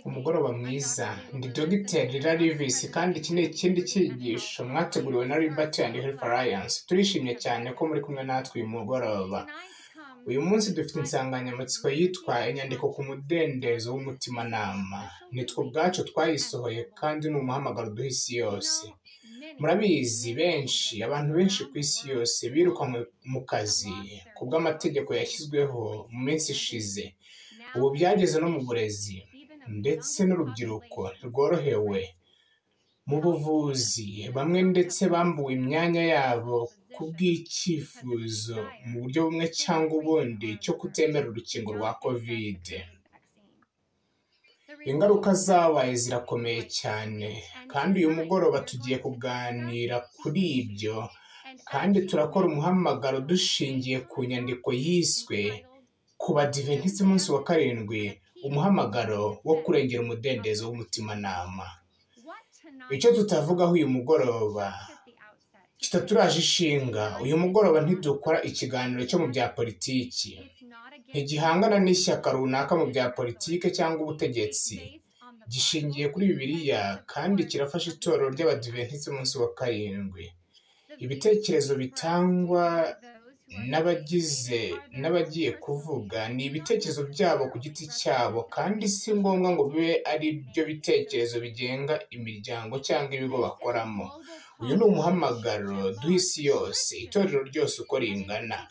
umugoroba mwiza ndi dogiteri Larivis kandi iki ni ikindi cyigisho mwateguriwe na Liberty and Health Alliance turishimye cyane ko muri kumwe natwe uyu mugoroba uyu munsi dufite insanganyamatsiko yitwa inyandiko ku mudendezo w'umutimanama nitwe ubwacu twayisohoye kandi ni umuhamagaro duha isi yose murabizi benshi abantu benshi ku isi yose birukanwe mu kazi ku bw'amategeko yashyizweho mu minsi ishize ubu byageze no mu burezi ndetse n'urubyiruko rworohewe mu buvuzi bamwe ndetse bambuwe imyanya yabo ku bw'icyifuzo mu buryo bumwe cyangwa ubundi cyo kutemera urukingo rwa kovide ingaruka zabaye zirakomeye cyane kandi uyu mugoroba tugiye kuganira kuri ibyo kandi turakora umuhamagaro dushingiye ku nyandiko yiswe ku badiventisi umunsi wa karindwi umuhamagaro wo kurengera umudendezo w'umutimanama icyo tutavugaho uyu mugoroba kitaturaje ishinga uyu mugoroba ntidukora ikiganiro cyo mu bya politiki ntigihangana n'ishyaka runaka mu bya politiki cyangwa ubutegetsi gishingiye kuri bibiliya kandi kirafasha itorero ry'abadiventisi umunsi wa karindwi ibitekerezo bitangwa n'abagize n'abagiye kuvuga ni ibitekerezo byabo ku giti cyabo kandi si ngombwa ngo bibe ari byo bitekerezo bigenga imiryango cyangwa ibigo bakoramo uyu ni umuhamagaro duha isi yose itorero ryose uko ringana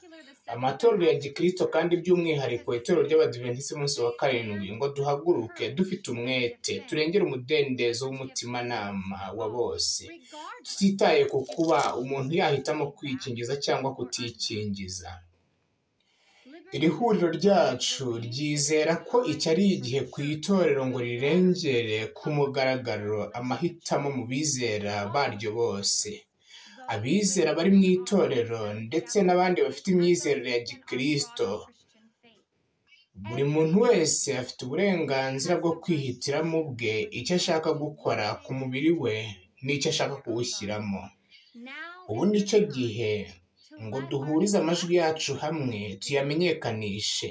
amatorero ya gikristo kandi by'umwihariko itorero ry'abadiventisiti umunsi wa karindwi ngo duhaguruke dufite umwete turengere umudendezo w'umutimanama wa bose tutitaye ku kuba umuntu yahitamo kwikingiza cyangwa kutikingiza iri huriro ryacu ryizera ko iki ari igihe ku itorero ngo rirengere ku mugaragaro amahitamo mu bizera baryo bose abizera bari mu itorero ndetse n'abandi bafite imyizerere ya gikirisito buri muntu wese afite uburenganzira bwo kwihitiramo ubwe icyo ashaka gukora ku mubiri we n'icyo ashaka kuwushyiramo ubu ni cyo gihe ngo duhurize amajwi yacu hamwe tuyamenyekanishe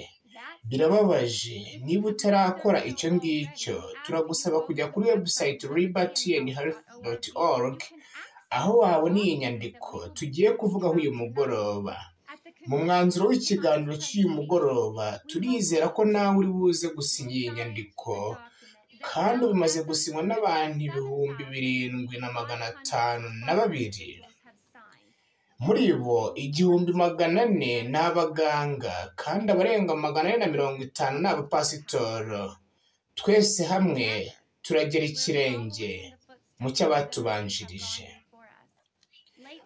birababaje niba utarakora icyo ngicyo turagusaba kujya kuri webusayiti liberty and health doti orugi aho wabona iyi nyandiko tugiye kuvugaho uyu mugoroba mu mwanzuro w'ikiganiro cy'uyu mugoroba turizera ko nawe uri buze gusinya iyi nyandiko kandi bimaze gusinywa n'abantu ibihumbi birindwi na magana atanu na babiri muri bo igihumbi magana ane ni abaganga kandi abarenga magana ane na mirongo itanu ni abapasitoro twese hamwe turagera ikirenge mu cy'abatubanjirije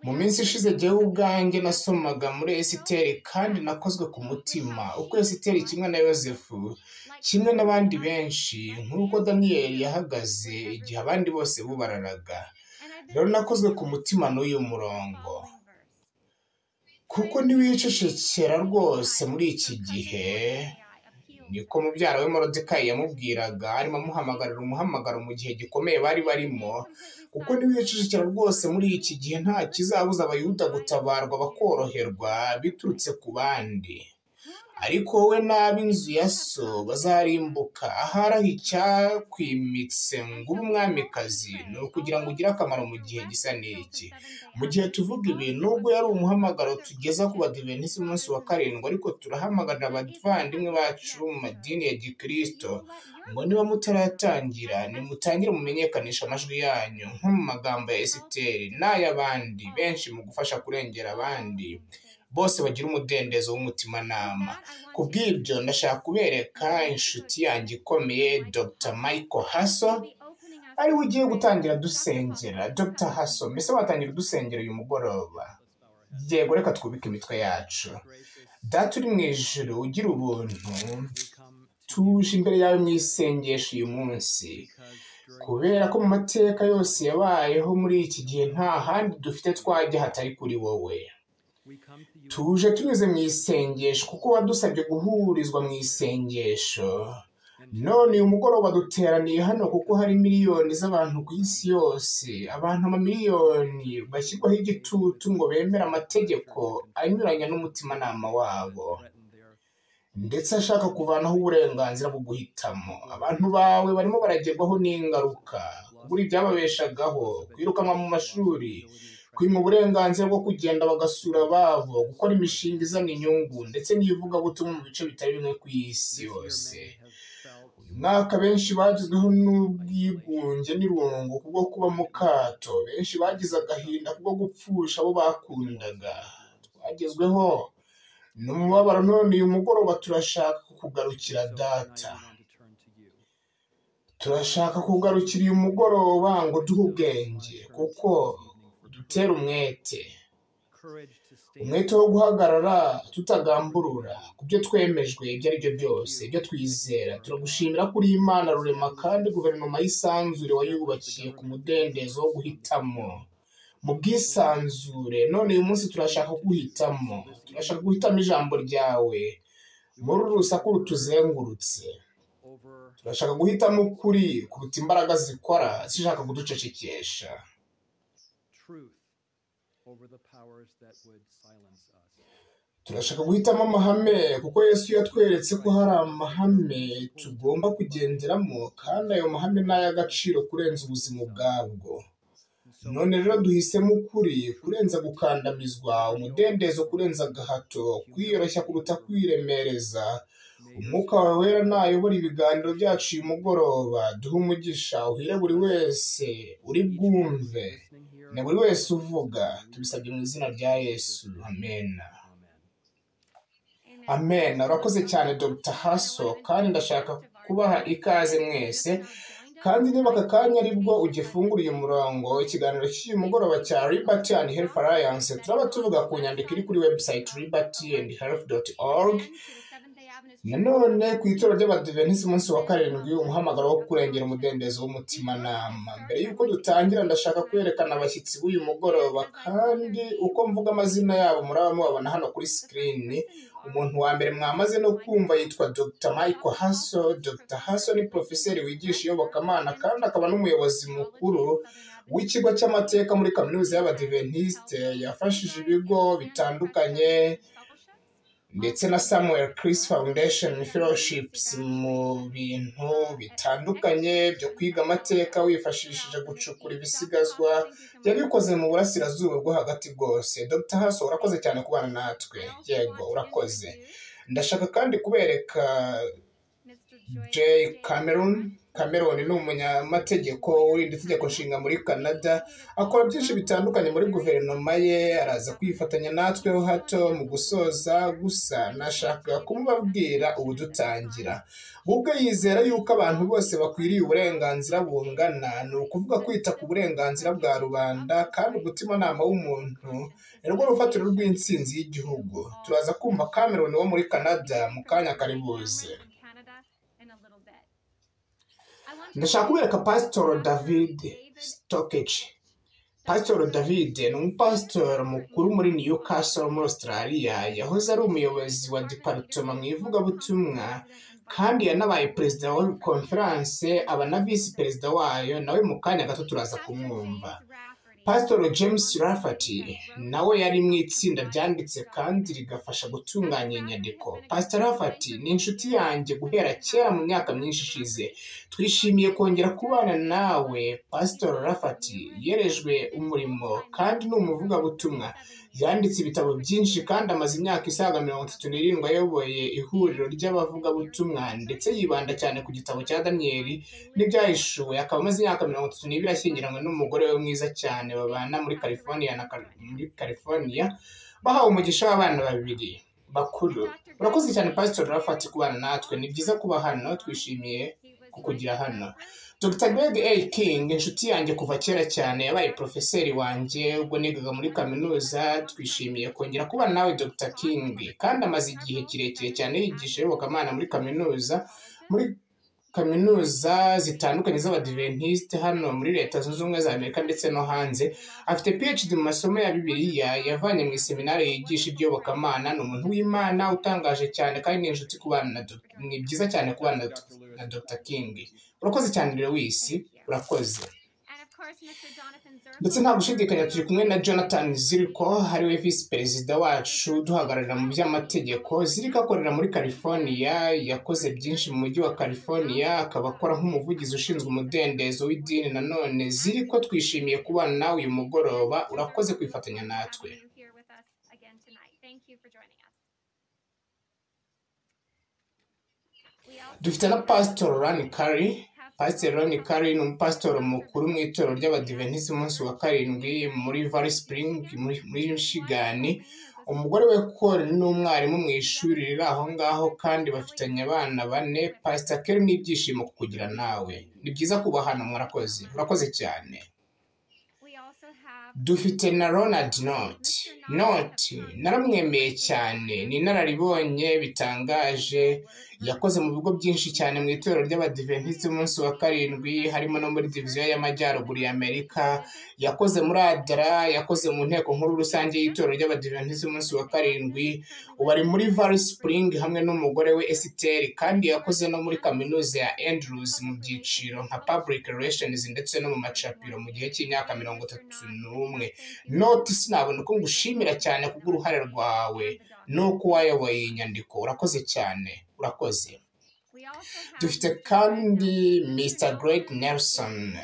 mu minsi ishize jyewe ubwanjye nasomaga muri esiteri kandi nakozwe ku mutima uko esiteri kimwe na yosefu kimwe n'abandi benshi nk'uko daniyeli yahagaze igihe abandi bose bubararaga rero nakozwe ku mutima n'uyu murongo kuko ntiwicecekera rwose muri iki gihe niko mubyara we morodekayi yamubwiraga arimo amuhamagarira umuhamagaro mu gihe gikomeye bari barimo kuko ntibicecekera rwose muri iki gihe nta kizabuza abayuda gutabarwa bakoroherwa biturutse ku bandi ariko wowe n'ab'inzu ya so bazarimbuka ahari icyakwimitse ngo ube umwamikazi ni ukugira ngo ugire akamaro mu gihe gisa n'iki mu gihe tuvuga ibi nubwo yari umuhamagaro tugeza ku badiventisi umunsi wa karindwi ariko turahamagarira abavandimwe bacu mu madini ya gikirisito ngo niba mutaratangira nimutangire mumenyekanisha amajwi yanyu nko mu magambo ya esiteri n'ay'abandi benshi mu gufasha kurengera abandi bose bagira umudendezo w'umutimanama ku bw'ibyo ndashaka kubereka inshuti yanjye ikomeye dr michael hasso ariwe ugiye gutangira dusengera dr hasso mbese watangira dusengera uyu mugoroba yego reka twubike imitwe yacu data uri mu ijoro ugira ubuntu tuje imbere yawe mu isengesho uyu munsi kubera ko mu mateka yose yabayeho muri iki gihe nta handi dufite twajya hatari kuri wowe tuje tunyuze mu isengesho kuko wadusabye guhurizwa mu isengesho none uyu mugoroba duteraniye hano kuko hari miliyoni z'abantu ku isi yose abantu amamiliyoni bashyirwaho igitutu ngo bemere amategeko anyuranya n'umutimanama wabo ndetse ashaka kuvanaho uburenganzira bwo guhitamo abantu bawe barimo baragerwaho n'ingaruka kubura ibyababeshagaho kwirukanwa mu mashuri kwima uburenganzira bwo kugenda bagasura ababo gukora imishinga izana inyungu ndetse n'ivugabutumwa mu bice bitari bimwe ku isi yose uyu mwaka benshi bagizweho n'ubwigunge n'irungu kubwo kuba mu kato benshi bagize agahinda kubwo gupfusha abo bakundaga twagezweho ni umubabaro none uyu mugoroba turashaka kukugarukira data turashaka kugarukira uyu mugoroba ngo duhe ubwenge kuko dutera umwete umwete wo guhagarara tutagamburura ku byo twemejwe ibyo ari byo byose ibyo twizera turagushimira ko uri imana rurema kandi guverinoma y'isanzure wayubakiye ku mudendezo wo guhitamo mu bwisanzure none uyu munsi turashaka guhitamo turashaka guhitamo ijambo ryawe muri uru rusaku rutuzengurutse turashaka guhitamo ukuri kuruta imbaraga zikora zishaka kuducecekesha turashaka guhitamo amahame kuko yesu yatweretse ko hari amahame tugomba kugenderamo kandi ayo mahame ni ay'agaciro kurenza ubuzima ubwabwo none rero duhisemo ukuri kurenza gukandamizwa umudendezo kurenza agahato kwiyoroshya kuruta kwiremereza umwuka wawe wera nayobora ibiganiro byacu uyu mugoroba duhe umugisha uhire buri wese uri bwumve na buri wese uvuga tubisabye mu izina rya yesu amena amena urakoze cyane dr haso kandi ndashaka kubaha ikaze mwese kandi niba aka kanya aribwo ugifungura uyu murongo ikiganiro cy'uyu mugoroba cya liberty and health alliance turaba tuvuga ku nyandiko iri kuri website liberty and health org nanone ku itora ry'abadivenisi umunsi wa karindwi umuhamagaro wo kurengera umudendezo w'umutimanama mbere y'uko dutangira ndashaka kwerekana abashyitsi b'uyu mugoroba kandi uko mvuga amazina yabo muraba mubabona hano kuri sikirini umuntu wa mbere mwamaze no kumva yitwa dr michael hasso dr hasso ni porofeseri wigisha iyobokamana kandi akaba n'umuyobozi mukuru w'ikigo cy'amateka muri kaminuza y'abadiventisite yafashije ibigo bitandukanye ndetse na samuel Chris foundation fellowships mu bintu bitandukanye byo kwiga amateka wifashishije gucukura ibisigazwa yabikoze mu burasirazuba bwo hagati bwose dr haso urakoze cyane kubana natwe yego urakoze ndashaka kandi kubereka jay cameron cameron ni umunyamategeko w'irindi tegeko nshinga muri canada akora byinshi bitandukanye muri guverinoma ye araza kwifatanya natweho hato mu gusoza gusa nashaka kumubabwira ubu dutangira ubwe yizera yuko abantu bose bakwiriye uburenganzira bungana ni ukuvuga kwita ku burenganzira bwa rubanda kandi umutimanama w'umuntu ni rwo rufatiro rw'intsinzi y'igihugu turaza kumva cameron wo muri canada mu kanya kari buze ndashaka kubereka pasitoro david sitokeji pasitoro david ni umupasitoro mukuru muri new castle muri australia yahoze ari umuyobozi wa diparitoma mu ivugabutumwa kandi yanabaye perezida wa konferanse aba na visi perezida wayo nawe mu kanya gato turaza kumwumva pasitoro james rafati nawe yari mu itsinda ryanditse kandi rigafasha gutunganya inyandiko pasitoro rafati ni inshuti yanjye guhera kera mu myaka myinshi ishize twishimiye kongera kubana nawe pasitoro rafati yerejwe umurimo kandi ni umuvugabutumwa yanditse ibitabo byinshi kandi amaze imyaka isaga mirongo itatu n'irindwi ayoboye ihuriro ry'abavugabutumwa ndetse yibanda cyane ku gitabo cya daniyeli n'ibyahishuwe akaba amaze imyaka mirongo itatu n'ibiri ashyingiranywe n'umugore we mwiza cyane babana muri california na muri california bahawe umugisha w'abana babiri bakuru urakoze cyane pasitori rafati kubana natwe ni byiza kuba hano twishimiye kukugira hano dr greg a king inshuti yanjye kuva kera cyane yabaye porofeseri wanjye ubwo nigaga muri kaminuza twishimiye kongera kuba nawe dr king kandi amaze igihe kirekire cyane yigisha iyobokamana muri kaminuza muri kaminuza zitandukanye z'abadiventisite hano muri leta zunze ubumwe za amerika ndetse no hanze afite phd mu masomo ya bibiliya yavanye mu iseminari yigisha iby'yobokamana ni umuntu w'imana utangaje cyane kandi ni inshuti kubana ni byiza cyane kubana na dr king urakoze cyane lewis urakoze ndetse nta gushidikanya turi kumwe na jonathan ziriko ariwe visi perezida wacu duhagararira mu by'amategeko ziriko akorera muri california yakoze byinshi mu mujyi wa california akaba akora nk'umuvugizi ushinzwe umudendezo w'idini nanone ziriko twishimiye kubana nawe uyu mugoroba urakoze kwifatanya natwe dufite na pasitori rani kari pasiteri roni kari ni umupasitori mukuru mu itorero ry'abadivenisi umunsi wa karindwi muri vari sipuringi muri mishigani umugore we kori ni umwarimu mu ishuri riri aho ngaho kandi bafitanye abana bane pasita keri n'ibyishimo kukugira nawe ni byiza kuba hano mwarakoze urakoze cyane dufite na ronald noti noti naramwemeye cyane ni inararibonye bitangaje yakoze mu bigo byinshi cyane mu itorero ry'abadiventisiti umunsi wa karindwi harimo no muri diviziyo y'amajyaruguru y'amerika yakoze muri adara yakoze mu nteko nkuru rusange y'itorero ry'abadiventisiti umunsi wa karindwi ubu ari muri vari sipuringi hamwe n'umugore we esiteri kandi yakoze no muri kaminuza ya enduruzi mu byiciro nka paburike releshenizi ndetse no mu macapiro mu gihe cy'imyaka mirongo itatu n'umwe noti sinabona uko ngushimira cyane kubw'uruhare rwawe nuko wayoboye iyi nyandiko urakoze cyane urakoze dufite kandi mr greg nelson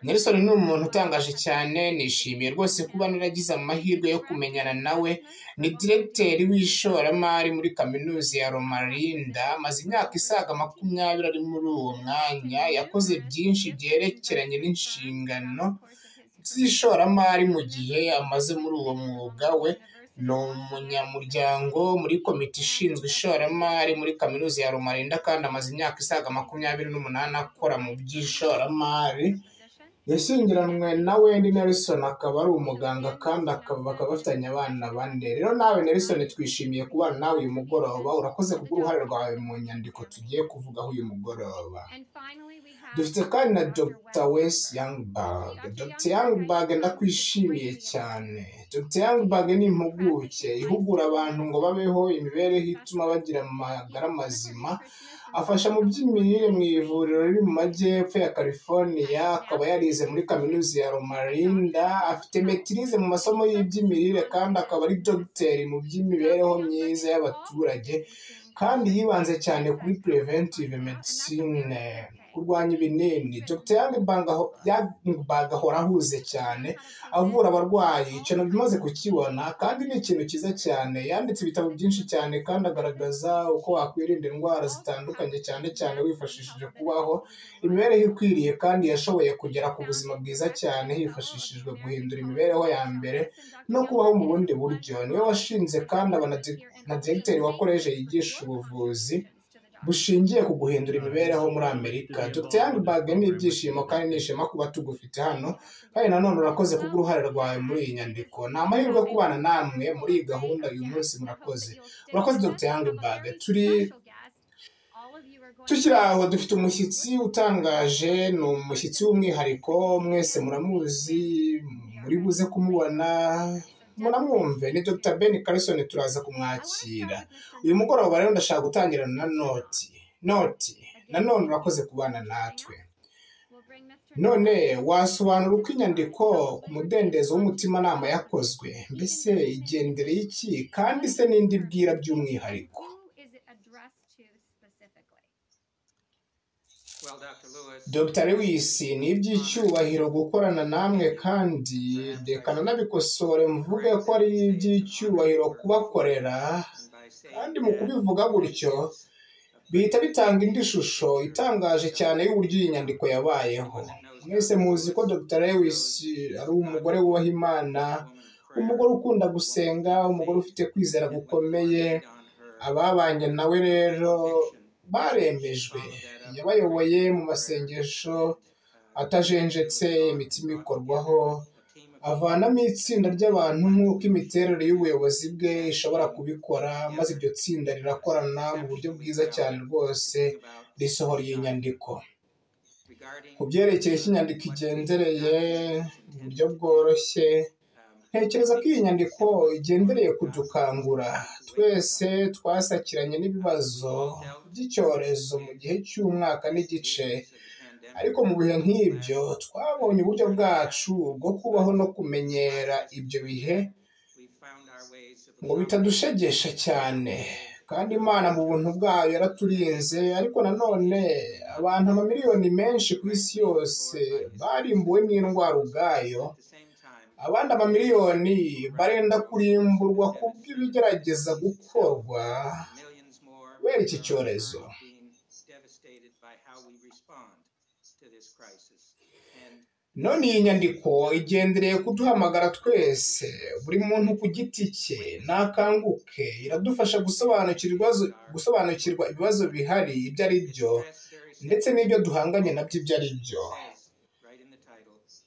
nelson ni umuntu utangaje cyane nishimiye rwose kuba naragize amahirwe yo kumenyana nawe ni diregiteri w'ishoramari muri kaminuza ya romarinda amaze imyaka isaga makumyabiri ari muri uwo mwanya yakoze byinshi byerekeranye n'inshingano z'ishoramari mu gihe amaze muri uwo mwuga we ni umunyamuryango muri komite ishinzwe ishoramari muri kaminuza ya rumarinda kandi amaze imyaka isaga makumyabiri n'umunani akora mu by'ishoramari yashyingiranywe na wendi nelson akaba ari umuganga kandi bakaba bafitanye abana bane rero nawe nelson twishimiye kubana nawe uyu mugoroba urakoze kubwo uruhare rwawe mu nyandiko tugiye kuvugaho uyu mugoroba dufite kandi na dr wes youngberg dr youngberg ndakwishimiye cyane dr youngberg ni impuguke ihugura abantu ngo babeho imibereho ituma bagira amagara mazima afasha mu by'imirire mu ivuriro riri mu majyepfo ya california akaba yarize muri kaminuza ya romarinda afite metirize mu masomo y'iby'imirire kandi akaba ari dogiteri mu by'imibereho myiza y'abaturage kandi yibanze cyane kuri preventive medicine kurwanya ibinini dr yangbag ahora ahuze cyane avura abarwayi icyo nabyo umaze kukibona kandi ni ikintu cyiza cyane yanditse ibitabo byinshi cyane kandi agaragaza uko wakwirinda indwara zitandukanye cyane cyane wifashishije kubaho imibereho ikwiriye kandi yashoboye kugera ku buzima bwiza cyane hifashishijwe guhindura imibereho ya mbere no kubaho mu bundi buryo niwe washinze kandi aba na diregiteri wa koleji yigisha ubuvuzi bushingiye ku guhindura imibereho muri amerika dr yangbag ni ibyishimo kandi ni ishema kuba tugufite hano kandi nanone urakoze kubw'uruhare rwawe muri iyi nyandiko ni amahirwe kubana namwe muri iyi gahunda uyu munsi murakoze urakoze dr yangbag turi tukiri aho dufite umushyitsi utangaje ni umushyitsi w'umwihariko mwese muramuzi muri buze kumubona muramwumve ni dr ben carson turaza kumwakira uyu mugoroba rero ndashaka gutangirana na noti noti nanone urakoze kubana natwe none wasobanura uko inyandiko ku mudendezo w'umutimanama yakozwe mbese igendere y'iki kandi se n'indi bwira by'umwihariko dr lewis ni iby'icyubahiro gukorana namwe kandi rekana nabikosore mvuge ko ari iby'icyubahiro kubakorera kandi mu kubivuga gutyo bihita bitanga indi shusho itangaje cyane y'uburyo iyi nyandiko yabayeho mwese muzi ko dr lewis ari umugore wubaha imana umugore ukunda gusenga umugore ufite kwizera gukomeye ababanye nawe rero baremejwe yabayoboye mu masengesho atajenjetse imitima ikorwaho avanamo itsinda ry'abantu nk'uko imiterere y'ubuyobozi bwe ishobora kubikora maze iryo tsinda rirakorana mu buryo bwiza cyane rwose risohora iyi nyandiko ku byerekeye icyo inyandiko igendereye mu buryo bworoshye ntekereza ko iyi nyandiko igendereye kudukangura twese twasakiranye n'ibibazo by'icyorezo mu gihe cy'umwaka n'igice ariko mu bihe nk'ibyo twabonye uburyo bwacu bwo kubaho no kumenyera ibyo bihe ngo bitadushegesha cyane kandi imana mu buntu bwayo yaraturinze ariko nanone abantu amamiliyoni menshi ku isi yose barimbuwe n'indwara ubwayo abandi amamiliyoni barenda kurimburwa ku bw'ibigerageza gukorwa kubera iki cyorezo none iyi nyandiko igendereye kuduhamagara twese buri muntu ku giti cye nakanguke iradufasha gusobanukirwa ibibazo bihari ibyo ari byo ndetse n'ibyo duhanganye nabyo ibyo ari byo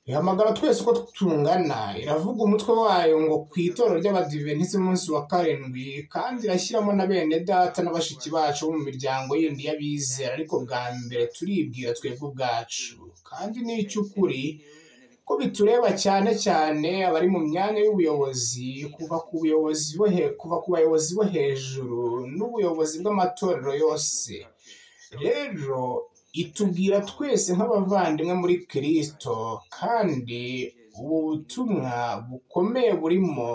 ihamagara twese uko tungana iravuga umutwe wayo ngo ku itorero ry'abadivenisi umunsi wa karindwi kandi irashyiramo na bene data na bashiki bacu bo mu miryango yindi y'abizera ariko bwa mbere turibwira twebwe ubwacu kandi ni icy'ukuri ko bitureba cyane cyane abari mu myanya y'ubuyobozi kuva ku buyobozi kuva ku bayobozi bo hejuru n'ubuyobozi bw'amatorero yose rero itubwira twese nk'abavandimwe muri kirisito kandi ubu butumwa bukomeye burimo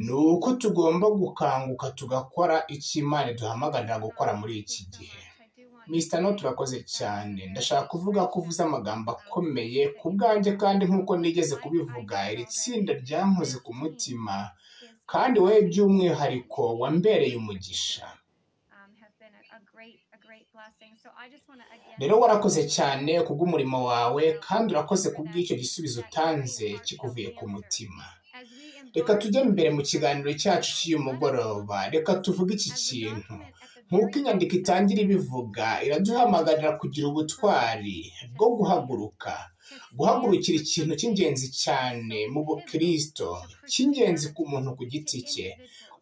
ni uko tugomba gukanguka tugakora icyo imana iduhamagarira gukora muri iki gihe misita no turakoze cyane ndashaka kuvuga ko uvuze amagambo akomeye ku bwanjye kandi nk'uko nigeze kubivuga iri tsinda ryankoze ku mutima kandi wowe by'umwihariko wambereye umugisha rero warakoze cyane kubw'umurimo wawe kandi urakoze kubw'icyo gisubizo utanze kikuvuye ku mutima reka tujye mbere mu kiganiro cyacu cy'uyu mugoroba reka tuvuge iki kintu nk'uko inyandiko itangira ibivuga iraduhamagarira kugira ubutwari bwo guhaguruka guhagurukira ikintu cy'ingenzi cyane mu bukirisito cy'ingenzi ku muntu ku giti cye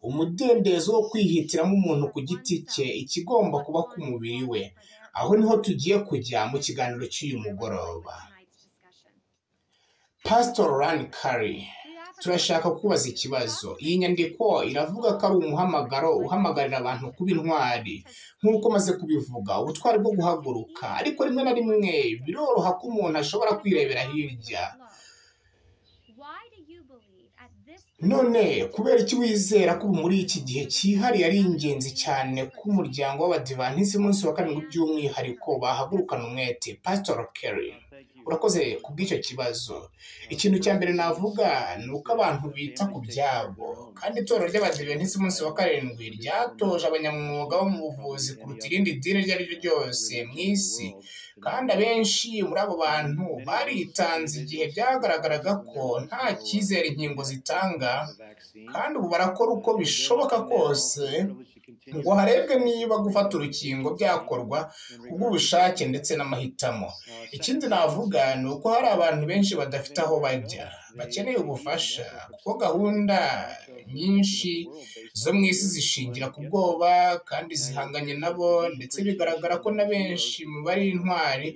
umudendezo wo kwihitiramo umuntu ku giti cye ikigomba kuba ku mubiri we aho niho tugiye kujya mu kiganiro cy'uyu mugoroba pasitori rani kari turashaka kubaza ikibazo iyi nyandiko iravuga ko ari umuhamagaro uhamagarira abantu kuba intwari nk'uko maze kubivuga ubutwari bwo guhaguruka ariko rimwe na rimwe biroroha ko umuntu ashobora kwirebera hirya none kubera iki wizera ko muri iki gihe cyihariye ari ingenzi cyane ko umuryango w'abadivanisi munsi wa karindwi by'umwihariko bahagurukana umwete pasitori keri urakoze ku bw'icyo kibazo ikintu cya mbere navuga ni uko abantu bita ku byabo kandi itorero ry'abadivenisi munsi wa karindwi ryatoje abanyamwuga bo mu buvuzi kuruta irindi dini iryo ari ryo ryose mu isi kandi abenshi muri abo bantu baritanze igihe byagaragaraga ko nta cyizere inkingo zitanga kandi ubu barakora uko bishoboka kose ngo harebwe niba gufata urukingo byakorwa kubw'ubushake ndetse n'amahitamo ikindi navuga ni uko hari abantu benshi badafite aho bajya bakeneye ubufasha kuko gahunda nyinshi zo mu isi zishingira ku bwoba kandi zihanganye nabo ndetse bigaragara ko na benshi mu bari intwari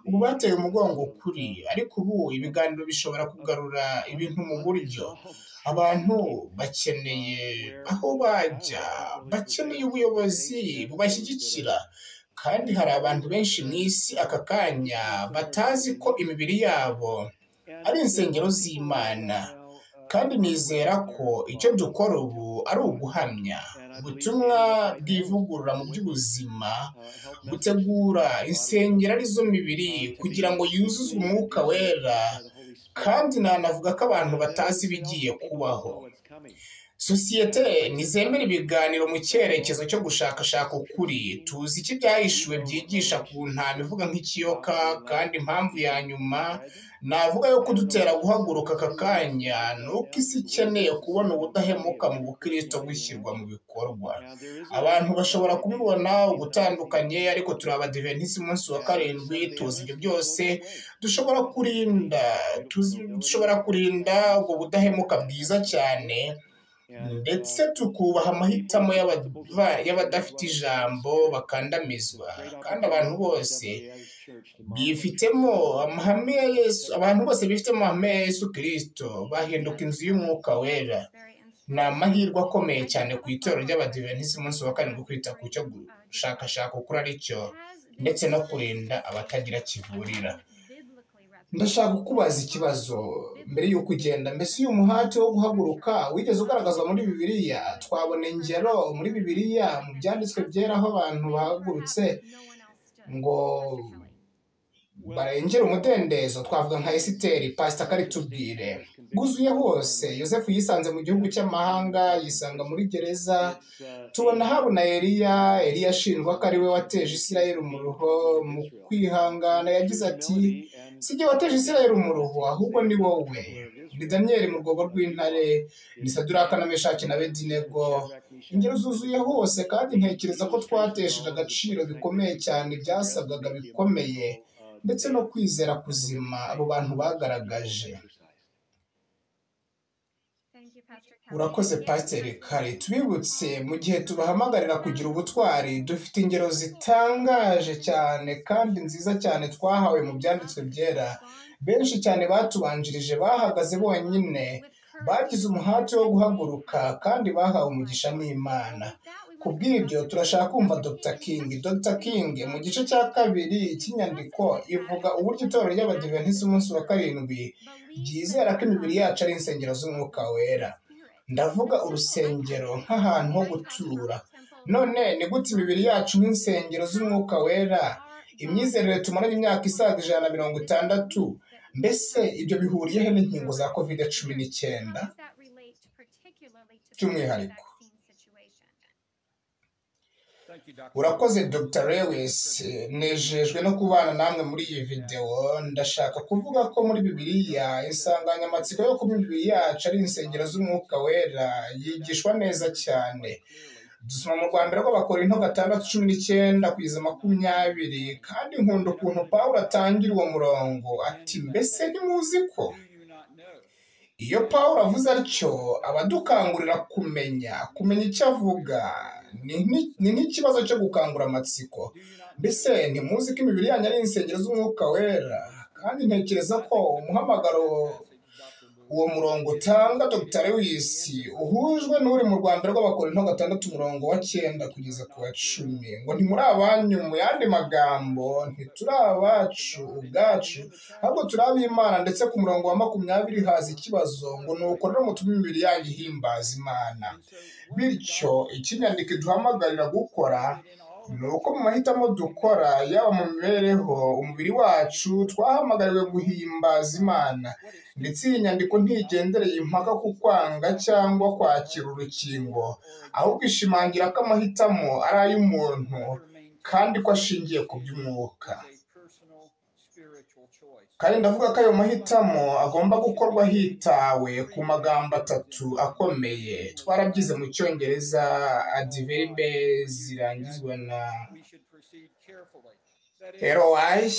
ubu bateye umugongo kuri ariko ubu ibiganiro bishobora kugarura ibintu mu buryo abantu bakeneye aho bajya bakeneye ubuyobozi bubashyigikira kandi hari abantu benshi mu isi aka kanya batazi ko imibiri yabo ari insengero z'imana kandi nizera ko icyo dukora ubu ari uguhamya ubutumwa bw'ivugurura mu by'ubuzima gutegura insengero arizo mibiri kugira ngo yuzuzwe umwuka wera kandi nanavuga ko abantu batazi ibigiye kubaho sosiyete ntizemera ibiganiro mu cyerekezo cyo gushakashaka ukuri tuzi iki byahishuwe byigisha ku ntama ivuga nk'ikiyoka kandi impamvu ya nyuma navuga yo kudutera guhaguruka aka kanya ni uko isi ikeneye kubona ubudahemuka mu bukirisito bushyirwa mu bikorwa abantu bashobora kubibona ugutandukanye ariko turi abadivenisi umunsi wa karindwi tuzi ibyo byose dushobora kurinda dushobora kurinda ubwo budahemuka bwiza cyane ndetse tukubaha amahitamo y'abadafite ijambo bakandamizwa kandi abantu bose bifitemo amahame ya yesu abantu bose bifitemo amahame ya yesu kirisito bahinduka inzu y'umwuka wera ni amahirwe akomeye cyane ku itorero ry'abadivenisi umunsi wa karindwi kwita ku cyo gushakashaka ukuri ari cyo ndetse no kurinda abatagira kivurira ndashaka kukubaza ikibazo mbere y'uko ugenda mbese uyu muhati wo guhaguruka wigeze ugaragazwa muri bibiriya twabona ingero muri bibiriya mu byanditswe byera aho abantu bahagurutse ngo barengere umudendezo twavuga nka esiteri pasita karitubwire bwuzuye hose yosefu yisanze mu gihugu cy'amahanga yisanga muri gereza tubona habona eliya eliya ashinjwa ko ari we wateje isirayeli umuruho mu kwihangana yagize ati si igihe wateje isirayeli umuruho ahubwo ni wowe ni daniyeli mu rwego rw'intare ni saduraka na meshaki na bedinego ingero zuzuye hose kandi ntekereza ko twatesheje agaciro bikomeye cyane byasabwaga bikomeye ndetse no kwizera kuzima abo bantu bagaragaje urakoze pasiteri kare tubibutse mu gihe tubahamagarira kugira ubutwari dufite ingero zitangaje cyane kandi nziza cyane twahawe mu byanditswe byera benshi cyane batubanjirije bahagaze bonyine bagize umuhati wo guhaguruka kandi bahawe umugisha n'imana ku bw'ibyo turashaka kumva dr king dr king mu gice cya kabiri cy'inyandiko ivuga uburyo itorero ry'abadiventis umunsi wa karindwi ryizera ko imibiri yacu ari insengero z'umwuka wera ndavuga urusengero nk'ahantu ho gutura none ni gute imibiri yacu nk'insengero z'umwuka wera imyizerere tumaranye imyaka isaga ijana na mirongo itandatu mbese ibyo bihuriyeho n'inkingo za kovide cumi n'icyenda by'umwihariko urakoze dr lewis nejejwe no kubana namwe muri iyi videwo ndashaka kuvuga ko muri bibiliya insanganyamatsiko yo kuba imibiri yacu ari insengero z'umwuka wera yigishwa neza cyane dusoma mu rwambere rw'abakorinto gatandatu cumi n'icyenda kugeza makumyabiri kandi nkunda ukuntu pawulo atangira uwo murongo ati mbese ntimuzi ko iyo pawulo avuze atyo aba adukangurira kumenya kumenya icyo avuga ni nk'ikibazo cyo gukangura amatsiko mbese ntimuzi ko imibiri yanyu ari insengero z'umwuka wera kandi ntekereza ko umuhamagaro uwo murongo utanga dr lewis uhujwe n'uri mu rwanda rw'abakorinto gatandatu umurongo wa cyenda kugeza ku wa cumi ngo ntimuri abanyu mu yandi magambo ntituri abacu ubwacu ahubwo turi ab'imana ndetse ku murongo wa makumyabiri haza ikibazo ngo ni ukorera umutima imibiri yanyu ihimbaza imana bityo ikinyandiko iduhamagarira gukora ni uko mu mahitamo dukora yaba mu mibereho umubiri wacu twahamagariwe guhimbaza imana ndetse iyi nyandiko ntigendereye impaka ku kwanga cyangwa kwakira urukingo ahubwo ishimangira ko amahitamo ari ay'umuntu kandi ko ashingiye ku by'umwuka kandi ndavuga ko ayo mahitamo agomba gukorwa hitawe ku magambo atatu akomeye twarabyize mu cyongereza adiveribe zirangizwa na erowayi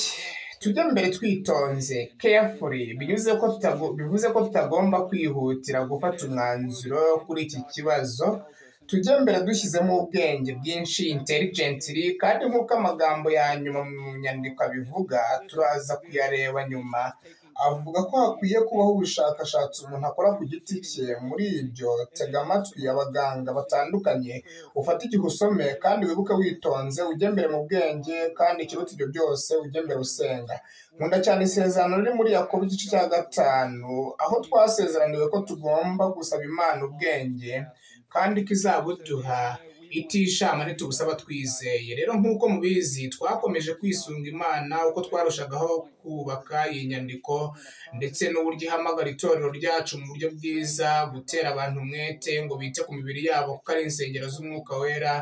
tujya mbere twitonze carefully bivuze ko tutagomba kwihutira gufata umwanzuro kuri iki kibazo tujye mbere dushyizemo ubwenge bwinshi intelligently kandi nk'uko amagambo ya nyuma mu nyandiko abivuga turaza kuyareba nyuma avuga ko hakwiye kubaho ubushakashatsi umuntu akora ku giti cye muri ibyo tega amatwi abaganga batandukanye ufate igihe usome kandi wibuke witonze ujye mbere mu bwenge kandi ikiruta ibyo byose ujye mbere usenga nkunda cyane isezerano riri muri yakobo igice cya gatanu aho twasezeraniwe ko tugomba gusaba imana ubwenge kandi ko izabuduha itishama ntitubusaba twizeye rero nk'uko mubizi twakomeje kwisunga imana uko twarushagaho kubaka iyi nyandiko ndetse n'uburyo ihamagara itorero ryacu mu buryo bwiza gutera abantu umwete ngo bite ku mibiri yabo kuko ari insengero z'umwuka wera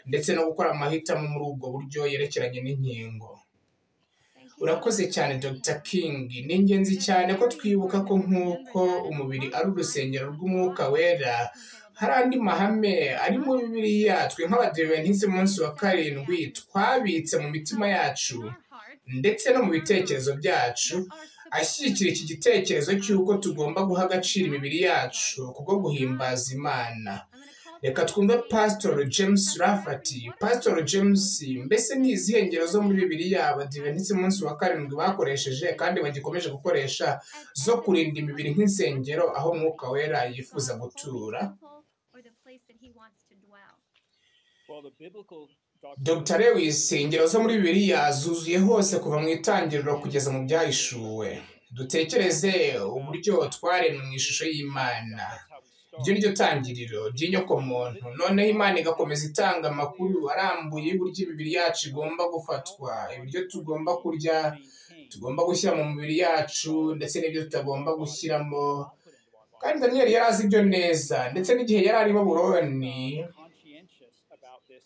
ndetse no gukora amahitamo muri ubwo buryo yerekeranye n'inkingo urakoze cyane dr king ni ingenzi cyane ko twibuka ko nk'uko umubiri ari urusengero rw'umwuka wera hari andi mahame ari mu bibiriya twe nk'abadiventis umunsi wa karindwi twabitse mu mitima yacu ndetse no mu bitekerezo byacu ashyigikira iki gitekerezo cy'uko tugomba guha agaciro imibiri yacu kubwo guhimbaza imana reka twumve pasitori james rafati pasitori james mbese ni izihe ngero zo muri bibiriya abadiventis umunsi wa karindwi bakoresheje kandi bagikomeje gukoresha zo kurinda imibiri nk'insengero aho umwuka wera yifuza gutura dr lewis ingero zo muri bibiliya zuzuye hose kuva mu itangiriro kugeza mu byahishuwe dutekereze uburyo twaremwe mu ishusho y'imana iryo ni ryo tangiriro ry'inyokomuntu noneho imana igakomeza itanga amakuru arambuye y'uburyo imibiri yacu igomba gufatwa ibiryo tugomba kurya tugomba gushyira mu mibiri yacu ndetse n'ibyo tutagomba gushyiramo kandi daniyeli yari azi ibyo neza ndetse n'igihe yari ari baburoni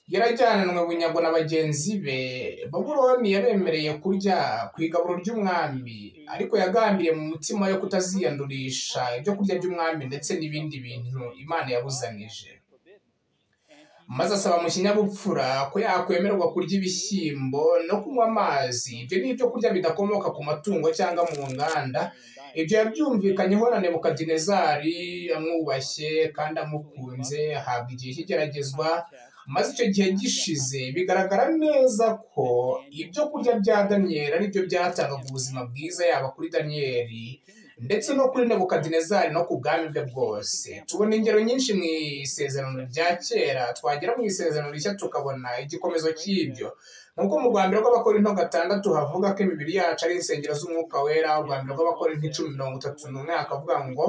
yarajyananwe bunyago na bagenzi be baburoni yabemereye kurya ku igaburo ry'umwami ariko yagambiriye mu mutima yo kutaziyandurisha ibyo kurya by'umwami ndetse n'ibindi bintu imana yabuzanije maze asaba mu kinyabupfura ko yakwemerwa kurya ibishyimbo no kunywa amazi ibyo ni ibyo kurya bidakomoka ku matungo cyangwa mu nganda ibyo yabyumvikanyeho na nebukadinezari amwubashye kandi amukunze ahabwa igihe cy'igeragezwa maze icyo gihe gishize bigaragara neza ko ibyo kurya bya daniyeli ari byo byatangaga ubuzima bwiza yaba kuri daniyeli ndetse no kuri nebukadinezari no ku bwami bwe bwose tubona ingero nyinshi mu isezerano rya kera twagera mu isezerano rishya tukabona igikomeza cy'ibyo nk'uko mu rwanda rw'abakorinto gatandatu havuga ko imibiri yacu ari insengero z'umwuka wera u rwanda rw'abakorinto icumi mirongo itatu n'umwe hakavuga ngo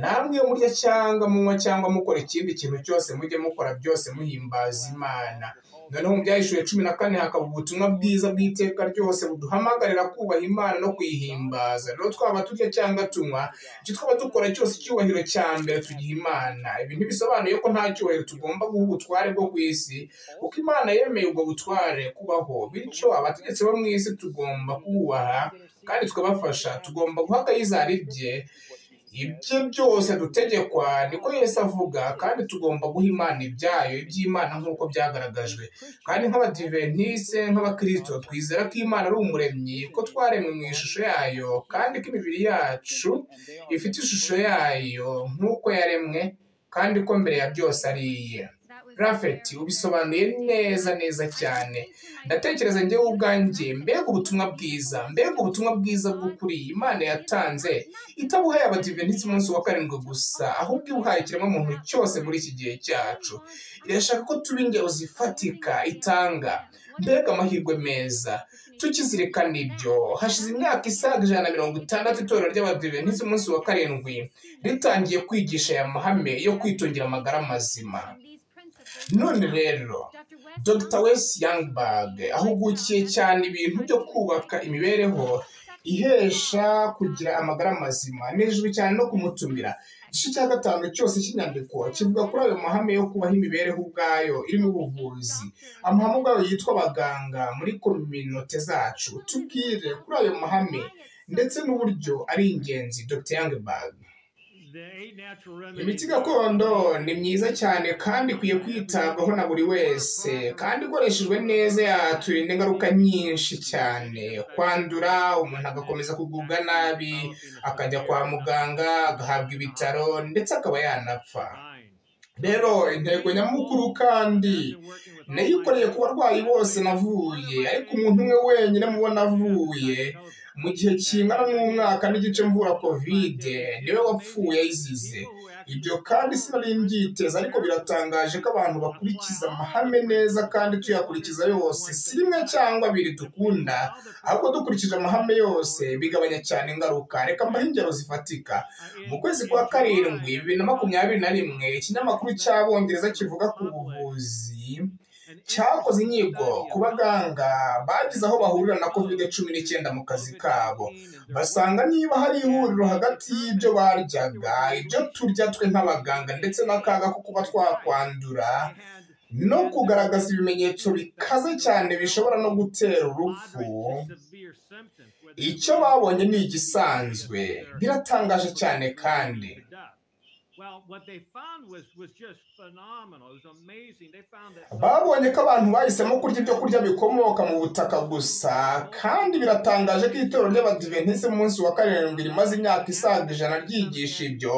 namwe iyo murya cyangwa munywa cyangwa mukora ikindi kintu cyose mujye mukora byose muhimbaza imana noneho mu byahishuye cumi na kane hakaba ubutumwa bwiza bw'iteka ryose buduhamagarira kubaha imana no kuyihimbaza rero twaba turya cyangwa tunywa icyo twaba dukora cyose icyubahiro cya mbere tugiha imana ibi ntibisobanuye ko nta cyubahiro tugomba guha ubutware bwo ku isi kuko imana yemeye ubwo butware kubaho bityo abategetsi bo mu isi tugomba kububaha kandi tukabafasha tugomba guha akayizari bye ibye byose dutegekwa niko yesi avuga kandi tugomba guha imana ibyayo iby'imana nk'uko byagaragajwe kandi nk'abadiventisite nk'abakirisito twizera ko imana ari umuremyi ko twaremwe mu ishusho yayo kandi ko imibiri yacu ifite ishusho yayo nk'uko yaremwe kandi ko mbere ya byose ari iye rafeti ubisobanuye neza neza cyane ndatekereza njyewe ubwanjye mbega ubutumwa bwiza mbega ubutumwa bwiza bw'ukuri imana yatanze itabuhaye abadiventisiti umunsi wa karindwi gusa ahubwo ibuhaye ikiremwamuntu cyose muri iki gihe cyacu irashaka ko tuba ingero zifatika itanga mbega amahirwe meza tukizirikana ibyo hashize imyaka isaga ijana na mirongo itandatu itorero ry'abadiventisiti umunsi wa karindwi ritangiye kwigisha aya mahame yo kwitungira amagara mazima none rero dr wesi yangberg ahugukiye cyane ibintu byo kubaka imibereho ihesha kugira amagara mazima hejuru cyane no kumutumira igice cya gatanu cyose cy'inyandiko kivuga kuri ayo mahame yo kubaho imibereho ubwayo irimo ubuvuzi amahame ubwayo yitwa abaganga muri kominote zacu tubwire kuri ayo mahame ndetse n'uburyo ari ingenzi dr yangberg imiti gakondo ni myiza cyane kandi ikwiye kwitabwaho na buri wese kandi ikoreshejwe neza yaturinda ingaruka nyinshi cyane kwandura umuntu agakomeza kugubwa nabi akajya kwa muganga agahabwa ibitaro ndetse akaba yanapfa rero intego nyamukuru kandi nayikoreye ku barwayi bose navuye ariko umuntu umwe wenyine mubona avuye mu gihe kingana n'umwaka n'igice mvura kovide niwe wapfuye ayizize ibyo kandi sinari mbyiteze ariko biratangaje ko abantu bakurikiza amahame neza kandi tuyakurikiza yose si rimwe cyangwa abiri dukunda ahubwo dukurikije amahame yose bigabanya cyane ingaruka reka mbahe ingero zifatika mu kwezi kwa karindwi bibiri na makumyabiri na rimwe ikinyamakuru cy'abongereza kivuga ku buvuzi cyakoze inyigo ku baganga bagize aho bahurira na kovide cumi n'icyenda mu kazi kabo basanga niba hari ihuriro hagati y'ibyo baryaga ibyo turya twe nk'abaganga ndetse n'akaga ko kuba twakwandura no kugaragaza ibimenyetso bikaze cyane bishobora no gutera urupfu icyo babonye ni igisanzwe biratangaje cyane kandi babonye ko abantu bahisemo kurya ibyo kurya bikomoka mu butaka gusa kandi biratangaje ko itorero ry'abadiventisite munsi wa karindwi rimaze imyaka isaga ijana ryigisha ibyo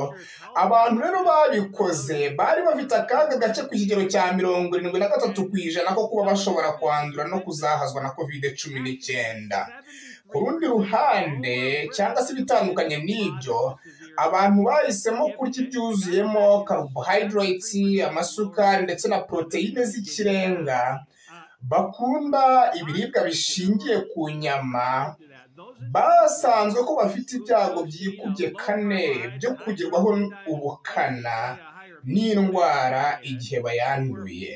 abantu rero babikoze bari bafite akaga gace ku kigero cya mirongo irindwi na gatatu ku ijana ko kuba bashobora kwandura no kuzahazwa na kovide cumi n'icyenda ku rundi ruhande cyangwa se ibitandukanye n'ibyo abantu bahisemo kurya ibyuzuyemo carbohydrates amasukari ndetse na poroteyine z'ikirenga bakunda ibiribwa bishingiye ku nyama basanzwe ko bafite ibyago byikubye kane byo kugerwaho ubukana n'indwara igihe bayanduye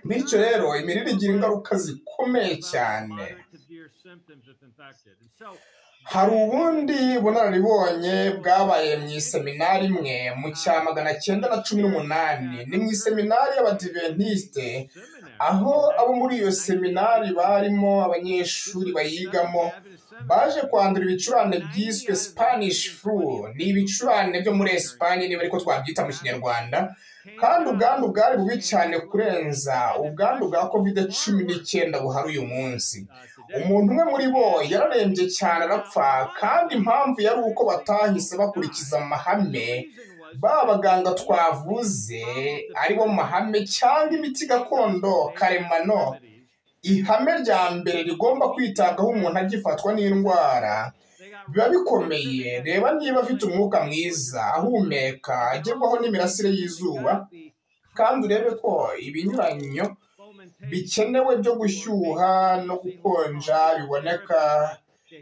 bityo rero imirire igira ingaruka zikomeye cyane hari ubundi bunararibonye bwabaye mu iseminari imwe mu cya magana cyenda na cumi n'umunani ni mu iseminari y'abadiventisite aho abo muri iyo seminari barimo abanyeshuri bayigamo baje kwandura ibicurane byiswe spanish flu ni ibicurane byo muri esipanye niba ariko twabyita mu kinyarwanda kandi ubwandu bwari bubi cyane kurenza ubwandu bwa covid cumi n'icyenda buhari uyu munsi umuntu umwe muri bo yararembye cyane arapfa kandi impamvu yari uko batahise bakurikiza amahame ba baganga twavuze aribo mahame cyangwa imiti gakondo karemano ihame rya mbere rigomba kwitabwaho umuntu agifatwa n'indwara biba bikomeye reba niba afite umwuka mwiza ahumeka agerwaho n'imirasire y'izuba kandi urebe ko ibinyuranyo bikenewe byo gushyuha no gukonja biboneka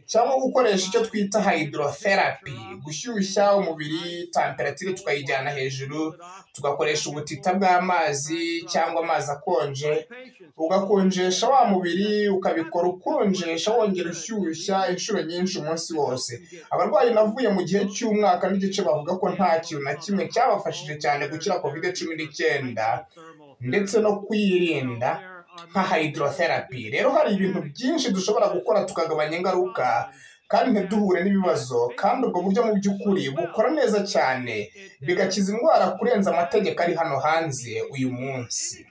cyangwa gukoresha icyo twita hydrotherapy gushyushya umubiri temperatire tukayijyana hejuru tugakoresha ubutita bw'amazi cyangwa amazi akonje ugakonjesha wa mubiri ukabikora ukonjesha wongera ushyushya inshuro nyinshi umunsi wose abarwayi navuye mu gihe cy'umwaka n'igice bavuga ko nta kintu na kimwe cyabafashije cyane gukira covid cumi n'icyenda ndetse no kwirinda nka hydrotherapy rero hari ibintu byinshi dushobora gukora tukagabanya ingaruka kandi ntiduhure n'ibibazo kandi ubwo buryo mu by'ukuri bukora neza cyane bigakiza indwara kurenza amategeko ari hano hanze uyu munsi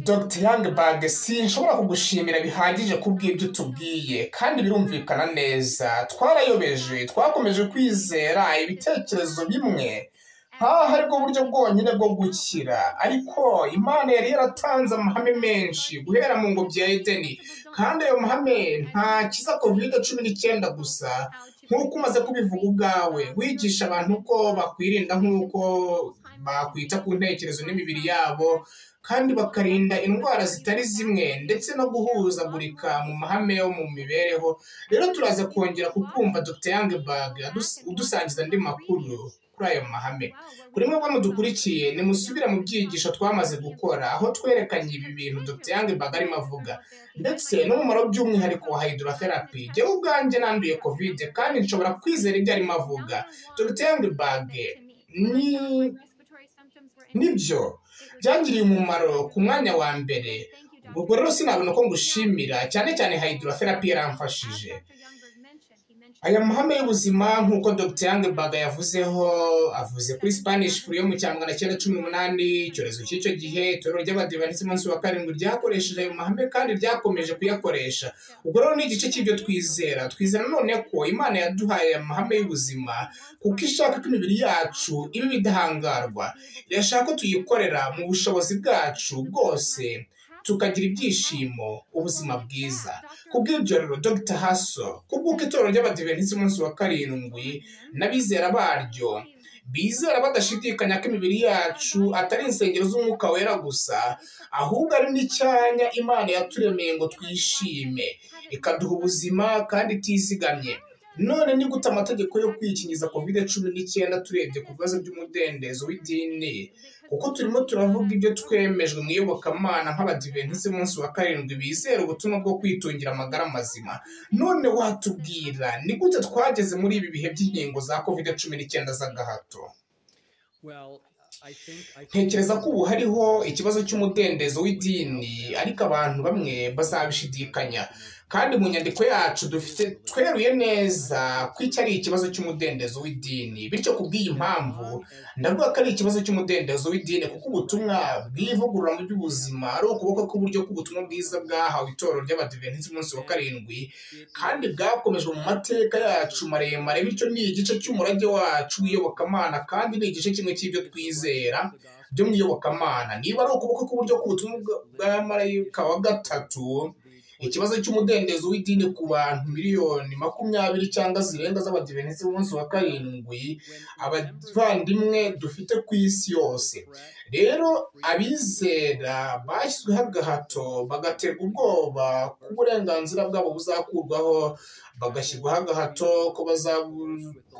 dr yangibag sinshobora kugushimira bihagije kubw'ibyo tubwiye kandi birumvikana neza twarayobeje twakomeje kwizera ibitekerezo bimwe nk'aho aribwo buryo bwonyine bwo gukira ariko imana yari yaratanze amahame menshi guhera mu ngobyi ya edeni kandi ayo mahame ntakiza kovide cumi n'icyenda gusa nk'uko umaze kubivuga ubwawe wigisha abantu ko bakwirinda nk'uko bakwita ku ntekerezo n'imibiri yabo kandi bakarinda indwara zitari zimwe ndetse no guhuzagurika mu mahame yo mu mibereho rero turaza kongera kukumva dr yangebag udusangiza andi makuru kuri ayo mahame kuri mwebwe mudukurikiye nimusubire mu byigisho twamaze gukora aho twerekanye ibi bintu dr yangebag arimo avuga ndetse n'umumaro by'umwihariko wa hydrotherapy jyewe ubwanjye nanduye covid kandi nshobora kwizera ibyo arimo avuga dr yangebag ni nibyo byangiriye umumaro ku mwanya wa mbere ubwo rero sinabona ko ngushimira cyane cyane hydrotherapy yaramfashije aya mahame y'ubuzima nk'uko dr yangebaga yavuzeho avuze kuri spanish flu yo mu cya magana cyenda cumi n'umunani icyorezo cy'icyo gihe itorero ry'abadivanisi munsi wa karindwi ryakoresheje ayo mahame kandi ryakomeje kuyakoresha ubwo rero ni igice cy'ibyo twizera twizera none ko imana yaduhaye aya mahame y'ubuzima kuko ishaka ko imibiri yacu iba ibidahangarwa irashaka ko tuyikorera mu bushobozi bwacu bwose tukagira ibyishimo ubuzima bwiza kubw'ibyo rero dr haso kubw'uko itorero ry'abadivenisi umunsi wa karindwi n'abizera baryo bizera badashidikanya ko imibiri yacu atari insengero z'umwuka wera gusa ahubwo ari n'icyanya imana yaturemeye ngo twishime ikaduha ubuzima kandi itizigamye none ni gute amategeko yo kwikingiza covid cumi n'icyenda turebye ku bibazo by'umudendezo w'idini kuko turimo turavuga ibyo twemejwe mu iyobokamana nk'abadivenisi munsi wa karindwi bizera ubutumwa bwo kwitungira amagara mazima none watubwira ni gute twageze muri ibi bihe by'inkingo za covid cumi n'icyenda z'agahato ntekereza ko ubu hariho ikibazo cy'umudendezo w'idini ariko abantu bamwe bazabishidikanya kandi mu nyandiko yacu dufite tweruye neza ko iki ari ikibazo cy'umudendezo w'idini bityo ku bw'iyi mpamvu ndavuga ko ari ikibazo cy'umudendezo w'idini kuko ubutumwa bw'ivugurura mu by'ubuzima ari ukuboko k'uburyo k'ubutumwa bwiza bwahawe itorero ry'abadivenisi umunsi wa karindwi kandi bwakomejwe mu mateka yacu maremare bityo ni igice cy'umurage wacu w'iyobokamana kandi ni igice kimwe cy'ibyo twizera byo mu iyobokamana niba ari ukuboko k'uburyo k'ubutumwa bwa marayika wa gatatu ikibazo cy'umudendezo w'idini ku bantu miliyoni makumyabiri cyangwa zirenga z'abadivenisi b'umunsi wa karindwi abavandimwe dufite ku isi yose rero abizera bashyizweho agahato bagaterwa ubwoba ko uburenganzira bwabo buzakurwaho bagashyirwaho agahato ko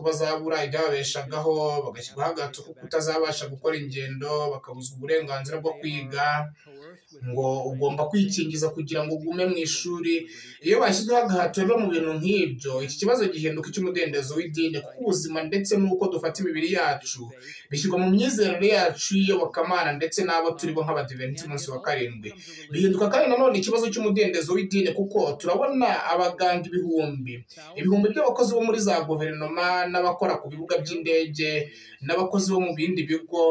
bazabura ibyababeshagaho bagashyirwaho agahato ko kutazabasha gukora ingendo bakabuzwa uburenganzira bwo kwiga ngo ugomba kwikingiza kugira ngo ugume mu ishuri iyo bashyizweho agahato rero mu bintu nk'ibyo iki kibazo gihinduka icy'umudendezo w'idini kuko ubuzima ndetse n'uko dufata imibiri yacu bishyirwa mu myizerere yacu y'iyobokamana ndetse n'abo turi bo nk'abadiveniti umunsi wa karindwi bihinduka kandi nanone ikibazo cy'umudendezo w'idini kuko turabona abaganga ibihumbi ibihumbi by'abakozi bo muri za guverinoma n'abakora ku bibuga by'indege n'abakozi bo mu bindi bigo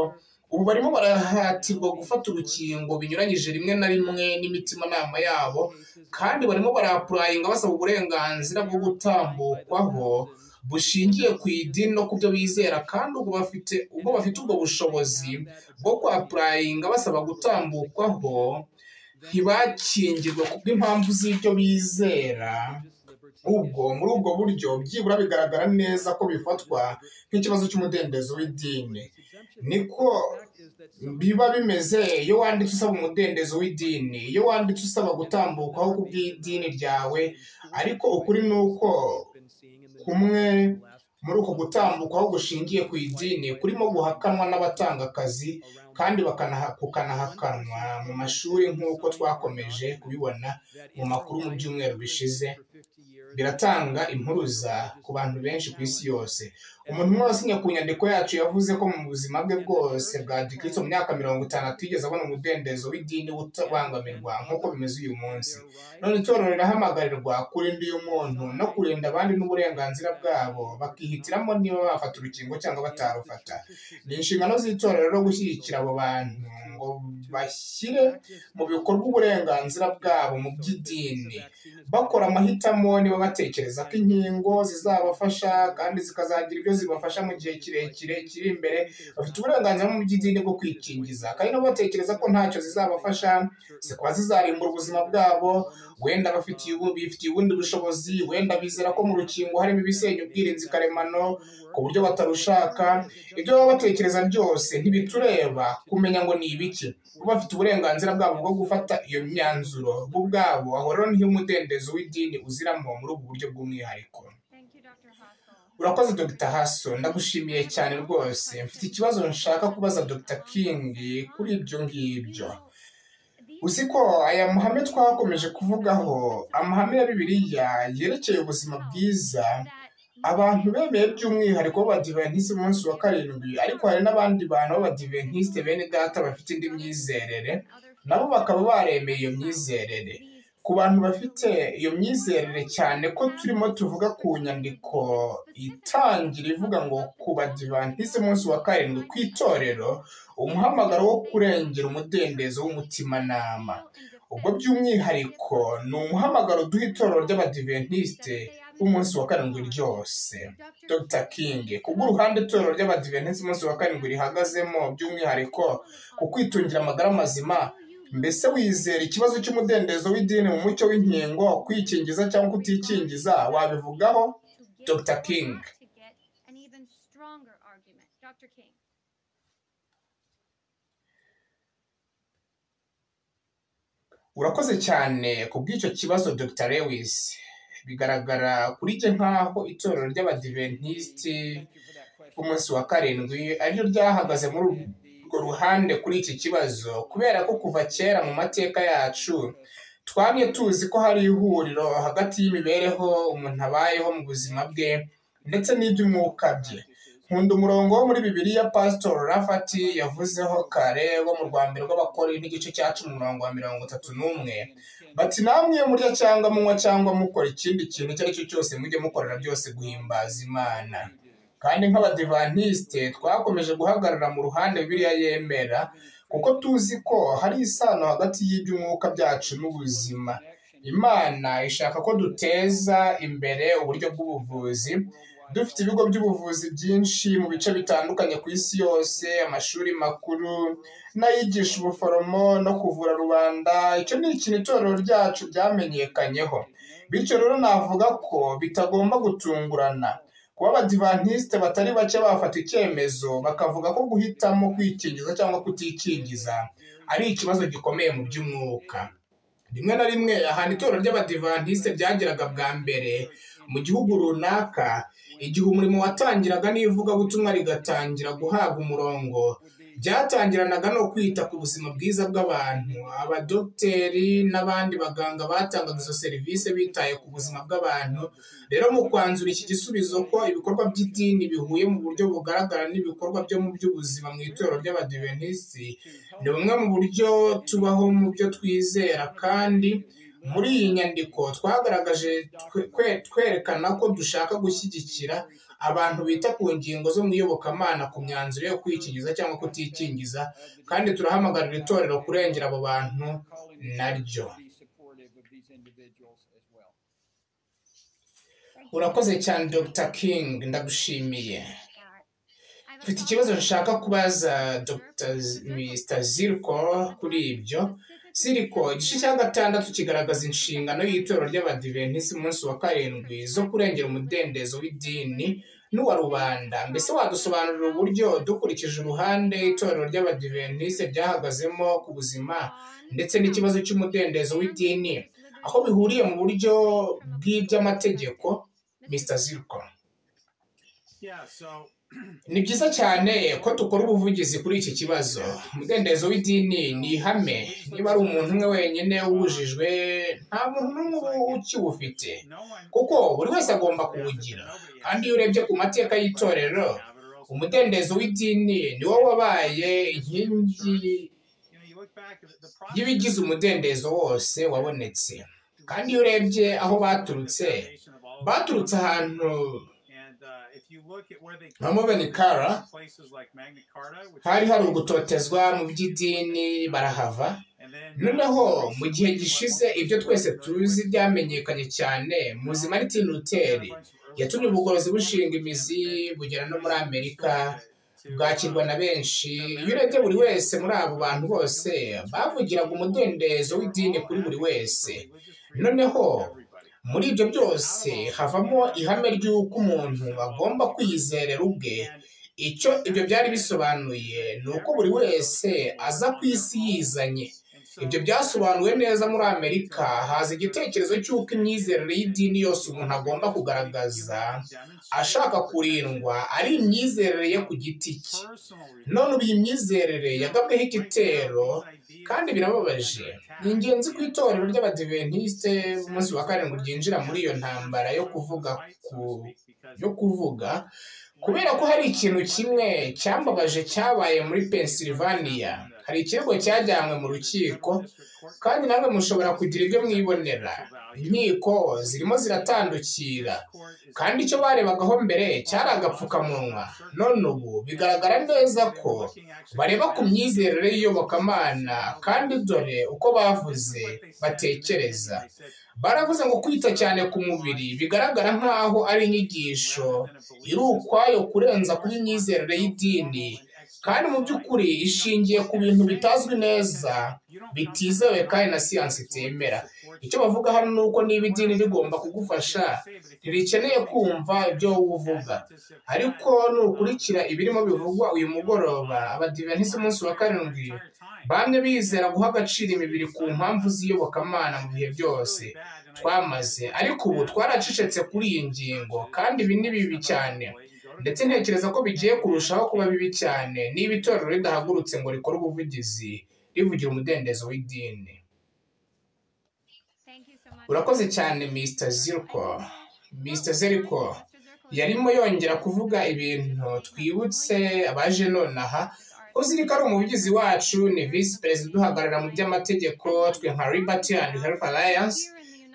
ubu barimo barahatirwa gufata urukingo binyuranyije rimwe na rimwe n'imitimanama yabo kandi barimo barapurayinga basaba uburenganzira bwo gutambukwaho bushingiye ku idini no ku byo bizera kandi ubwo bafite ubwo bafite ubwo bushobozi bwo kwapurayinga basaba gutambukwaho ntibakingirwe kubw'impamvu z'ibyo bizera ubwo muri ubwo buryo byibura bigaragara neza ko bifatwa nk'ikibazo cy'umudendezo w'idini niko biba bimeze iyo wanditse usaba umudendezo w'idini iyo wanditse usaba gutambukaho kubw'idini ryawe ariko ukuri ni uko kumwe muri uko gutambukaho gushingiye ku idini kurimo guhakanwa n'abatanga akazi kandi kukanahakanwa mu mashuri nk'uko twakomeje kubibona mu makuru mu byumweru bishize biratanga impuruza ku bantu benshi ku isi yose umuntu wasinye ku nyandiko yacu yavuze ko mu buzima bwe bwose bwa gikristo mu myaka mirongo itanu atigeze abona umudendezo w'idini utabangamirwa nk'uko bimeze uyu munsi none itorero rirahamagarwa kurinda uyu muntu no kurinda abandi n'uburenganzira bwabo bakihitiramo niba bafata urukingo cyangwa batarufata ni inshingano z'itorero rero gushyigikira abo bantu ngo bashyire mu bikorwa uburenganzira bwabo mu by'idini bakora amahitamo niba batekereza ko inkingo zizabafasha kandi zikazagira ibyo zibafasha mu gihe kirekire kiri imbere bafite uburenganzira mu by'idini bwo kwikingiza kandi nabo batekereza ko ntacyo zizabafasha zikaba zizarimbura ubuzima bwabo wenda bifitiye ubundi bushobozi wenda bizera ko mu rukingo harimo ibisenya ubwirinzi karemano ku buryo batarushaka ibyo baba batekereza byose ntibitureba kumenya ngo ni ibiki bo bafite uburenganzira bwabo bwo gufata iyo myanzuro bo ubwabo aho rero niho umudendezo w'idini uziramo muri ubu buryo bw'umwihariko urakoze dr haso ndagushimiye cyane rwose mfite ikibazo nshaka kubaza dr king kuri ibyo ngibyo uzi ko aya mahame twakomeje kuvugaho amahame ya bibiliya yerekeye ubuzima bwiza abantu bemeye by'umwihariko b'abadiventisite umunsi wa karindwi ariko hari n'abandi bantu b'abadiventisite bene data bafite indi myizerere nabo bakaba baremeye iyo myizerere ku bantu bafite iyo myizerere cyane ko turimo tuvuga ku nyandiko itangira ivuga ngo ku badivantisite umunsi wa karindwi ku itorero umuhamagaro wo kurengera umudendezo w'umutimanama ubwo by'umwihariko ni umuhamagaro duha itorero ry'abadiventisite umunsi wa karindwi ryose dr king kubw'uruhande itorero ry'abadiventisite umunsi wa karindwi rihagazemo by'umwihariko ku kwitungira amagara mazima mbese wizera ikibazo cy'umudendezo w'idini mu mucyo w'inkingo kwikingiza cyangwa kutikingiza wabivugaho dr king urakoze cyane ku bw'icyo kibazo dr lewis bigaragara kuri njye nk'aho itorero ry'abadiventisiti umunsi wa karindwi ariryo ryahagaze muri urwo ruhande kuri iki kibazo kubera ko kuva kera mu mateka yacu twamye tuzi ko hari ihuriro hagati y'imibereho umuntu abayeho mu buzima bwe ndetse n'iby'umwuka bye nkunda umurongo wo muri bibiliya pasitor rafati yavuzeho kare wo mu rwanda rw'abakori n'igice cya cumi umurongo wa mirongo itatu n'umwe bati namwe murya cyangwa munywa cyangwa mukora ikindi kintu icyo ari cyo cyose mujye mukorera byose guhimbaza imana kandi nk'abadivantisite twakomeje guhagarara mu ruhande biriya yemera kuko tuzi ko hari isano hagati y'iby'umwuka byacu n'ubuzima imana ishaka ko duteza imbere uburyo bw'ubuvuzi dufite ibigo by'ubuvuzi byinshi mu bice bitandukanye ku isi yose amashuri makuru n'ayigisha ubuforomo no kuvura rubanda icyo ni ikintu itorero ryacu ryamenyekanyeho bityo rero navuga ko bitagomba gutungurana kuba abadivantisite batari bake bafata icyemezo bakavuga ko guhitamo kwikingiza cyangwa kutikingiza ari ikibazo gikomeye mu by'umwuka rimwe na rimwe ahantu itorero ry'abadivantisite ryageraga bwa mbere mu gihugu runaka igihe umurimo watangiraga n'ivugabutumwa rigatangira guhabwa umurongo byatangiranaga no kwita ku buzima bwiza bw'abantu abadogiteri n'abandi baganga batangaga izo serivisi bitaye ku buzima bw'abantu rero mu kwanzura iki gisubizo ko ibikorwa by'idini bihuye mu buryo bugaragara n'ibikorwa byo mu by'ubuzima mu itorero ry'abadiventisiti ni bumwe mu buryo tubaho mu byo twizera kandi muri iyi nyandiko twagaragaje twerekana ko dushaka gushyigikira abantu bita ku ngingo zo mu iyobokamana ku myanzuro yo kwikingiza cyangwa kutikingiza kandi turahamagarira itorero kurengera abo bantu naryo urakoze cyane dr king ndagushimiye mfite ikibazo nshaka kubaza dr zirko kuri ibyo siriko igice cya gatandatu kigaragaza inshingano y'itorero ry'abadivenisi umunsi wa karindwi zo kurengera umudendezo w'idini n'uwa rubanda mbese wadusobanurira uburyo dukurikije uruhande itorero ry'abadivenisi ryahagazemo ku buzima ndetse n'ikibazo cy'umudendezo w'idini aho bihuriye mu buryo bw'iby'amategeko mr ziriko ni byiza cyane ko dukora ubuvugizi kuri iki kibazo umudendezo w'idini ni ihame niba ari umuntu umwe wenyine wujijwe nta muntu n'umwe ukiwufite kuko buri wese agomba kuwugira kandi iyo urebye ku mateka y'itorero umudendezo w'idini ni wo wabaye inkingi y'ibigize umudendezo wose wabonetse kandi iyo urebye aho baturutse baturutse ahantu nka muveni kara hari hari ugutotezwa mu by'idini barahava noneho mu gihe gishize ibyo twese tuzi byamenyekanye cyane muzima ari tinuteri yatumye ubugorozi bushinga imizi bugera no muri amerika bwakirwa na benshi iyo urebye buri wese muri abo bantu bose bavugiraga umudendezo w'idini kuri buri wese noneho muri ibyo byose havamo ihame ry'uko umuntu agomba kwiyizerera ubwe icyo ibyo byari bisobanuye ni uko buri wese aza ku isi yizanye ibyo byasobanuwe neza muri amerika haza igitekerezo cy'uko imyizerere y'idini yose umuntu agomba kugaragaza ashaka kurindwa ari imyizerere ye ku giti cye none ubu iyi myizerere yagabweho igitero kandi birababaje ni ingenzi ku itorero ry'abadiventisite umunsi wa karindwi ryinjira muri iyo ntambara yo kuvuga ku yo kuvuga kubera ko hari ikintu kimwe cyambabaje cyabaye muri pennsylvania hari ikirego cyajyanywe mu rukiko kandi namwe mushobora kugira ibyo mwibonera inkiko zirimo ziratandukira kandi icyo barebagaho mbere cyari agapfukamunwa none ubu bigaragara neza ko bareba ku myizerere y'iyobokamana kandi dore uko bavuze batekereza baravuze ngo kwita cyane ku mubiri bigaragara nk'aho ari inyigisho iri ukwayo kurenza kuba imyizerere y'idini kandi mu by'ukuri ishingiye ku bintu bitazwi neza bitizewe kandi na siyansi itemera icyo bavuga hano ni uko niba idini rigomba kugufasha ntirikeneye kumva ibyo wowe uvuga ariko nukurikira ibirimo bivugwa uyu mugoroba abadivenisi umunsi wa karindwi bamwe bizera guha agaciro imibiri ku mpamvu z'iyobokamana mu bihe byose twamaze ariko ubu twaracecetse kuri iyi ngingo kandi ibi ni bibi cyane ndetse ntekereza ko bigiye kurushaho kuba bibi cyane niba itorero ridahagurutse ngo rikore ubuvugizi rivugira umudendezo w'idini urakoze cyane mr zirko mr zirko yarimo yongera kuvuga ibintu twibutse abaje nonaha ko ziriko ari umuvugizi wacu ni visi perezida uduhagarara mu by'amategeko twe nka liberty and health alliance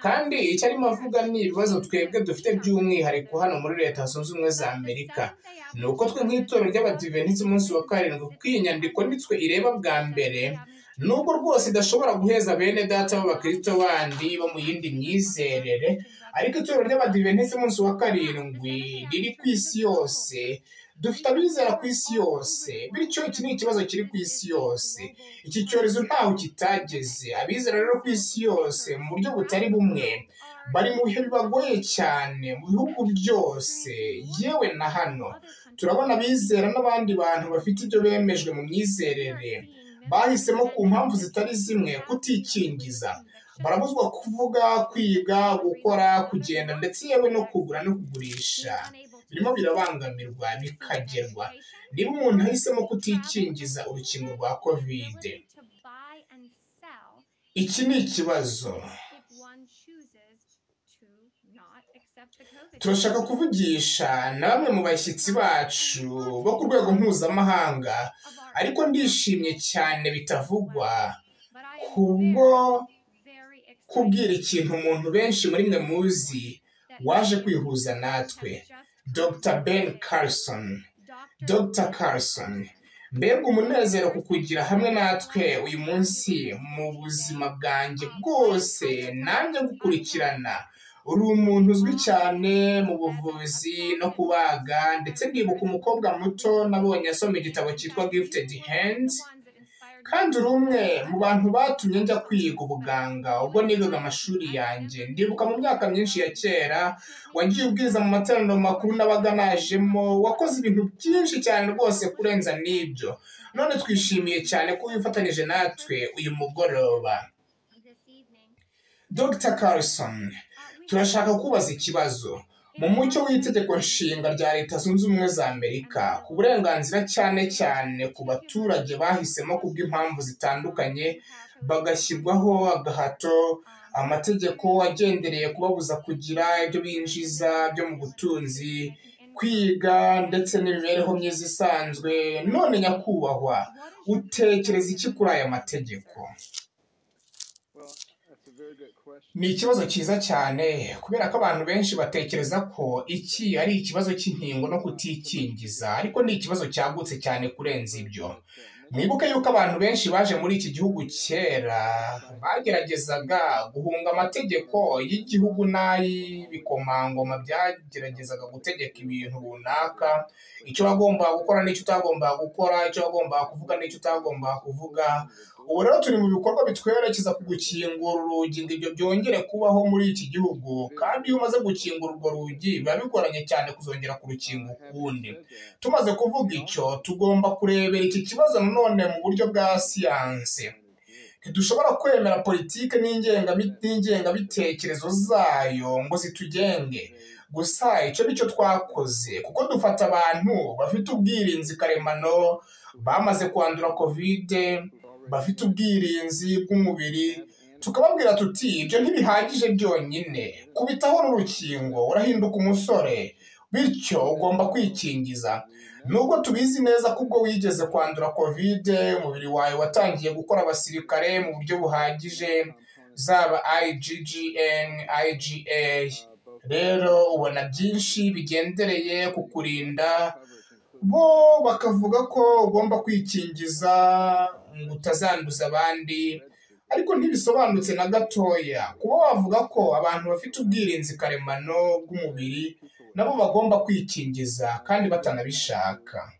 kandi icyo arimo avuga ni ibibazo twebwe dufite by'umwihariko hano muri leta zunze ubumwe za amerika ni uko twe nk'itorero ry'abadivenisi umunsi wa karindwi kuko iyi nyandiko nitwe ireba bwa mbere nubwo rwose idashobora guheza bene data b'abakristo bandi bo mu yindi myizerere ariko itorero ry'abadiventisiti umunsi wa karindwi riri ku isi yose dufite abizera ku isi yose bityo iki ni ikibazo kiri ku isi yose iki cyorezo ntaho kitageze abizera rero ku isi yose mu buryo butari bumwe bari mu bihe bibagoye cyane mu bihugu byose yewe na hano turabona abizera n'abandi bantu bafite ibyo bemejwe mu myizerere bahisemo ku mpamvu zitari zimwe kutikingiza barabuzwa kuvuga kwiga gukora kugenda ndetse yewe no kugura no kugurisha birimo birabangamirwa bikagerwa niba umuntu ahisemo kutikingiza urukingo rwa kovide iki ni ikibazo turashaka kuvugisha na bamwe mu bashyitsi bacu bo ku rwego mpuzamahanga ariko ndishimye cyane bitavugwa kubwo kubwira ikintu umuntu benshi muri mwe muzi waje kwihuza natwe dr ben carson dr carson mbega umunezero ku kugira hamwe natwe uyu munsi mu buzima bwanjye bwose nanjye gukurikirana uri umuntu uzwi cyane mu buvuzi no kubaga ndetse ndibuka umukobwa muto nabonye asoma igitabo cyitwa gifted hands kandi uri umwe mu bantu batumye njya kwiga ubuganga ubwo nigaga amashuri yanjye ndibuka mu myaka myinshi ya kera wagiye ubwiza mu materaniro makuru nabaga najemo wakoze ibintu byinshi cyane rwose kurenza n'ibyo none twishimiye cyane ko wifatanyije natwe uyu mugoroba dr carson turashaka kubaza ikibazo mu mucyo w'itegeko nshinga rya leta zunze ubumwe za amerika ku burenganzira cyane cyane ku baturage bahisemo kubw'impamvu zitandukanye bagashyirwaho agahato amategeko agendereye kubabuza kugira ibyo binjiza byo mu butunzi kwiga ndetse n'imibereho myiza isanzwe none nyakubahwa utekereza iki kuri aya mategeko ni ikibazo cyiza cyane kubera ko abantu benshi batekereza ko iki ari ikibazo cy'inkingo no kutikingiza ariko ni ikibazo cyagutse cyane kurenza ibyo mwibuke yuko abantu benshi baje muri iki gihugu kera bageragezaga guhunga amategeko y'igihugu n'ay'ibikomangoma byageragezaga gutegeka ibintu runaka icyo wagombaga gukora n'icyo utagombaga gukora icyo wagombaga kuvuga n'icyo utagombaga kuvuga ubu rero turi mu bikorwa bitwerekeza ku gukingura urugi ngo ibyo byongere kubaho muri iki gihugu kandi iyo umaze gukingura urwo rugi biba bigoranye cyane kuzongera kurukinga ukundi tumaze kuvuga icyo tugomba kurebera iki kibazo nanone mu buryo bwa siyanse ntidushobora kwemera politiki n'ingengabitekerezo zayo ngo zitugenge gusa icyo nicyo twakoze kuko dufata abantu bafite ubwirinzi karemano bamaze kwandura kovide bafite ubwirinzi bw'umubiri tukababwira tuti ibyo ntibihagije byonyine kubitaho n'urukingo urahinduka umusore bityo ugomba kwikingiza nubwo tubizi neza ko ubwo wigeze kwandura kovide umubiri wawe watangiye gukora abasirikare mu buryo buhagije zaba ign iga rero ubona byinshi bigendereye ku kurinda bo bakavuga ko ugomba kwikingiza ngo utazanduza abandi ariko ntibisobanutse na gatoya kuba wavuga ko abantu bafite ubwirinzi karemano bw'umubiri nabo bagomba kwikingiza kandi batanabishaka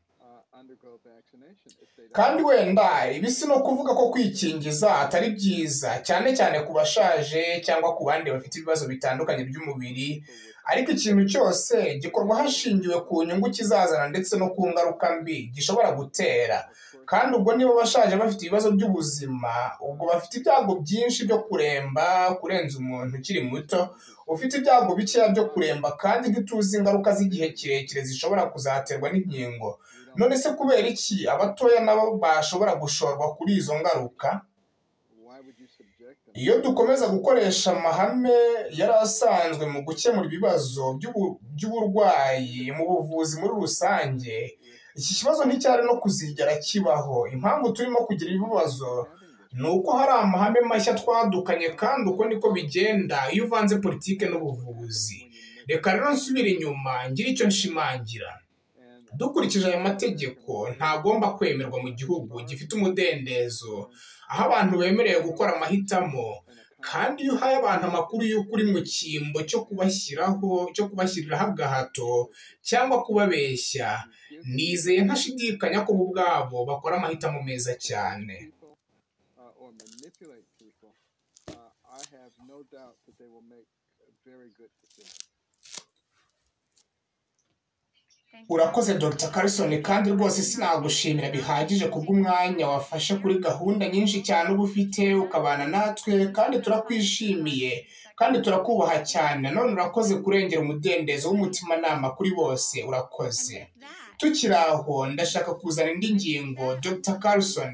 kandi wenda ibi si no kuvuga ko kwikingiza atari byiza cyane cyane ku bashaje cyangwa ku bandi bafite ibibazo bitandukanye by'umubiri ariko ikintu cyose gikorwa hashingiwe ku nyungu kizazana ndetse no ku ngaruka mbi gishobora gutera kandi ubwo niba bashaje bafite ibibazo by'ubuzima ubwo bafite ibyago byinshi byo kuremba kurenza umuntu ukiri muto ufite ibyago bikeya byo kuremba kandi ntituzi ingaruka z'igihe kirekire zishobora kuzaterwa n'inkingo none se kubera iki abatoya nabo bashobora gushorwa kuri izo ngaruka iyo dukomeza gukoresha amahame yari asanzwe mu gukemura ibibazo by'uburwayi mu buvuzi muri rusange iki kibazo nticyari no kuzigera kibaho impamvu turimo kugira ibibazo ni uko hari amahame mashya twadukanye kandi uko niko bigenda iyo uvanze politike n'ubuvuzi reka rero nsubire inyuma ngira icyo nshimangira dukurikije aya mategeko ntagomba kwemerwa mu gihugu gifite umudendezo aho abantu bemerewe gukora amahitamo kandi iyo uhaye abantu amakuru y'uko uri mu cyimbo cyo kubashyiraho cyo kubashyiriraho agahato cyangwa kubabeshya nizeye ntashidikanya ko bo ubwabo bakora amahitamo meza cyane urakoze dr carson kandi rwose sinagushimira bihagije kubw'umwanya wafashe kuri gahunda nyinshi cyane uba ufite ukabana natwe kandi turakwishimiye kandi turakubaha cyane none urakoze kurengera umudendezo w'umutimanama kuri bose urakoze tukiri aho ndashaka kuzana indi ngingo dr carson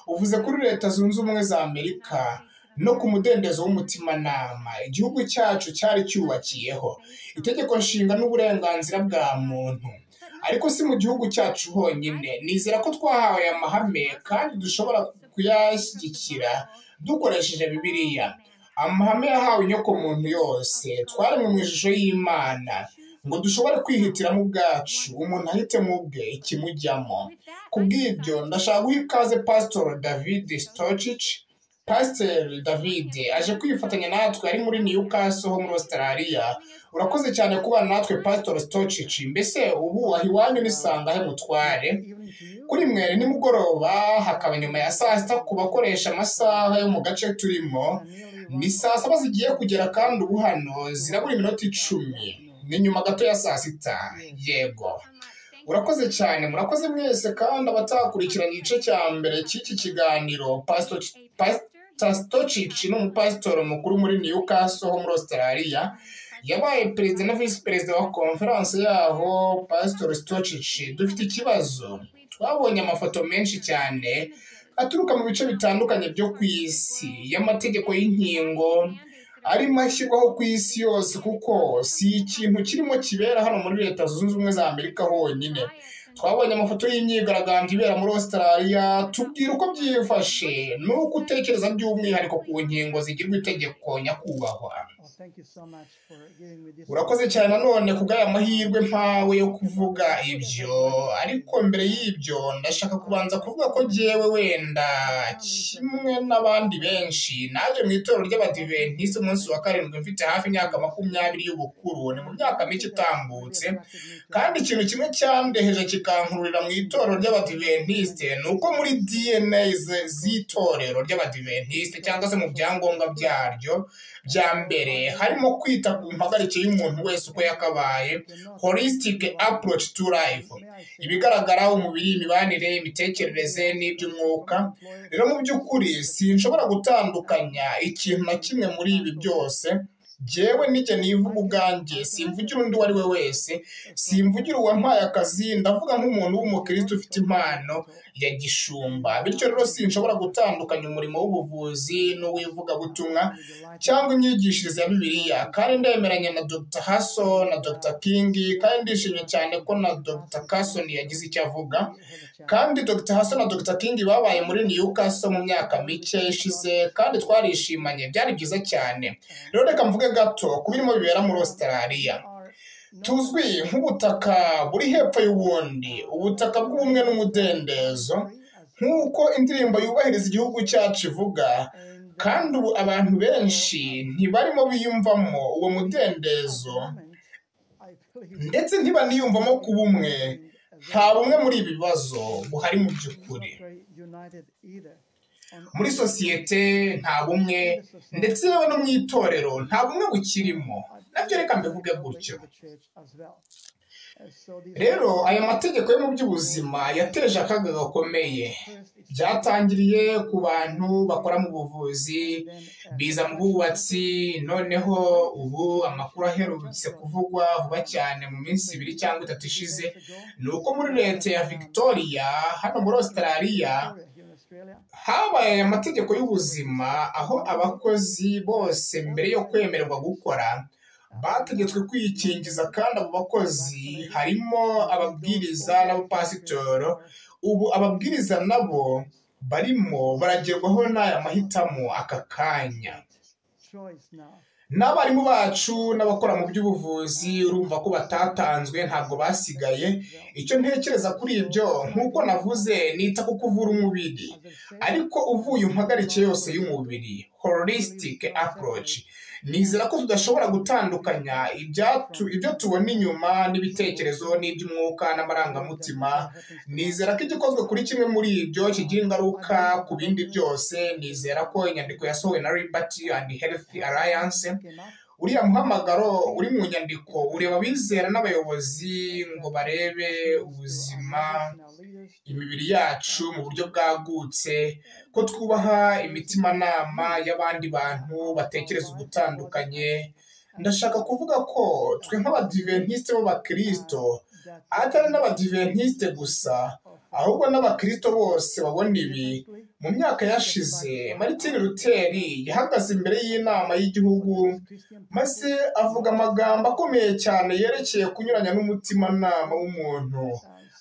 uvuze kuri leta zunze ubumwe za amerika no ku mudendezo w'umutimanama igihugu cyacu cyari cyubakiyeho itegeko nshinga n'uburenganzira bwa muntu ariko si mu gihugu cyacu honyine nizera ko twahawe aya mahame kandi dushobora kuyashyigikira dukoresheje bibiliya amahame yahawe inyokomuntu yose twaremwe mu ishusho y'imana ngo dushobore kwihitiramo ubwacu umuntu ahitemo ubwe ikimujyamo kubw'ibyo ndashaka guha ikaze pasitori david sitocici pasiteri david aje kwifatanya natwe ari muri newcastle ho muri australia urakoze cyane kubana natwe pasitori sitocici mbese ubu aha iwanyu nisanga he mutware kuri mwe nimugoroba hakaba nyuma ya saa sita ku bakoresha amasaha yo mu gace turimo ni saa saba zigiye kugera kandi ubu hano zirabura iminota icumi ni nyuma gato ya saa sita yego urakoze cyane murakoze mwese kandi abatakurikiranye igice cya mbere cy'iki kiganiro pasitori tasitocici ni umupasitoro mukuru muri newcastle ho muri australia yabaye perezida na visi perezida wa konferanse yaho pasitori sitocici dufite ikibazo twabonye amafoto menshi cyane aturuka mu bice bitandukanye byo ku isi y'amategeko y'inkingo arimo ashyirwaho ku isi yose kuko si ikintu kirimo kibera hano muri leta zunze ubumwe za amerika honyine twabonye amafoto y'imyigaragambyo ibera muri australia tubwira uko byifashe n'uko utekereza by'umwihariko ku nkingo zigirwa itegeko nyakubahwa urakoze cyane nanone kubw'aya mahirwe mpawe yo kuvuga ibyo ariko mbere y'ibyo ndashaka kubanza kuvuga ko ngewe wenda kimwe n'abandi benshi naje mu itorero ry'abadiventisite umunsi wa karindwi mfite hafi imyaka makumyabiri y'ubukuru ni mu myaka mike itambutse kandi ikintu kimwe cyandeheje kikankururira mu itorero ry'abadiventisite ni uko muri dna z'itorero ry'abadiventisite cyangwa se mu byangombwa byaryo bya mbere harimo kwita ku mpagarike y'umuntu wese uko yakabaye holistic approach to life ibigaragara umubiri imibanire imitekerereze n'iby'umwuka rero mu by'ukuri sinshobora gutandukanya ikintu na kimwe muri ibi byose jyewe nijya nivuga ubwanjye simvugira undi uwo ari we wese simvugira uwampaye akazi ndavuga nk'umuntu w'umukirisitu ufite impano ya gishumba bityo rero sinshobora gutandukanya umurimo w'ubuvuzi n'uw'ivugabutumwa cyangwa imyigishirize ya bibiliya kandi ndemeranya na dr haso na dr king kandi ndishimye cyane ko na dr carson yagize icyo avuga kandi dr haso na dr king babaye muri newcastle mu myaka mike ishize kandi twarishimanye byari byiza cyane rero reka mvuge gato ku birimo bibera muri australia tuzwi nk'ubutaka buri hepfo y'ubundi ubutaka bw'ubumwe n'umudendezo nk'uko indirimbo yubahiriza igihugu cyacu ivuga kandi ubu abantu benshi ntibarimo biyumvamo uwo mudendezo ndetse ntibaniyumvamo ku bumwe nta bumwe muri ibi bibazo buhari mu by'ukuri muri sosiyete nta bumwe ndetse yewe no mu itorero nta bumwe bukirimo nabyo reka mbivuge gutyo rero aya mategeko yo mu by'ubuzima yateje akaga gakomeye byatangiriye ku bantu bakora mu buvuzi biza mu bwubatsi noneho ubu amakuru aherutse kuvugwa vuba cyane mu minsi ibiri cyangwa itatu ishize ni uko muri leta ya victoria hano muri australia habaye aya mategeko y'ubuzima aho abakozi bose mbere yo kwemererwa gukora bategetswe kwikingiza kandi abo bakozi harimo ababwiriza n'abapasitoro ubu ababwiriza nabo barimo baragerwaho n'aya mahitamo aka kanya n'abarimu bacu n'abakora mu by'ubuvuzi urumva ko batatanzwe ntabwo basigaye icyo ntekereza kuri ibyo nk'uko navuze nita ku kuvura umubiri ariko uvuye impagarike yose y'umubiri holistic approach nizera ko tudashobora gutandukanya ibyo tubona inyuma n'ibitekerezo n'iby'umwuka n'amarangamutima nizera ko igikozwe kuri kimwe muri ibyo kigira ingaruka ku bindi byose nizera ko inyandiko yasohowe na ribati and health alliance uriya muhamagaro uri mu nyandiko ureba abizera n'abayobozi ngo barebe ubuzima imibiri yacu mu buryo bwagutse ko twubaha imitimanama y'abandi bantu batekereza ugutandukanye ndashaka kuvuga ko twe nk'abadiventisite b'abakirisito atari n'abadiventisite gusa ahubwo n'abakirisito bose babona ibi mu myaka yashize Martin Luther yahagaze imbere y'inama y'igihugu maze avuga amagambo akomeye cyane yerekeye kunyuranya n'umutimanama w'umuntu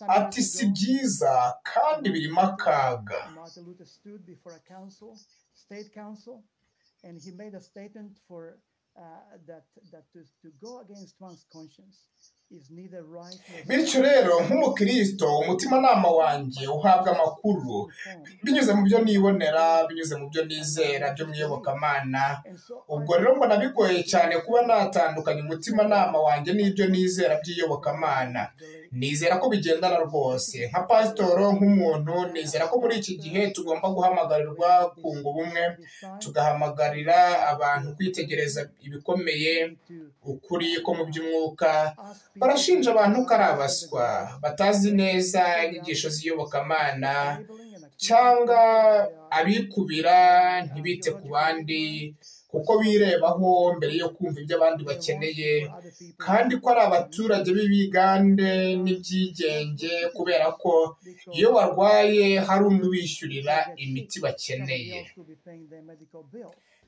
ati si byiza kandi birimo akaga bityo rero nk'umukristo umutimanama wanjye uhabwa amakuru binyuze mu byo nibonera binyuze mu byo nizera byo mu iyobokamana ubwo rero mbona bigoye cyane kuba natandukanya umutimanama wanjye n'ibyo nizera by'iyobokamana nizera ko bigendana rwose nka pasitoro nk'umuntu nizera ko muri iki gihe tugomba guhamagarirwa kunga ubumwe tugahamagarira abantu kwitegereza ibikomeye ukuri ko mu by'umwuka barashinja abantu ko ari abaswa batazi neza inyigisho z'iyobokamana cyangwa abikubira ntibite ku bandi kuko birebaho mbere yo kumva ibyo abandi bakeneye kandi ko ari abaturage b'ibigande n'ibyigenge kubera ko iyo barwaye hari undi ubishyurira imiti bakeneye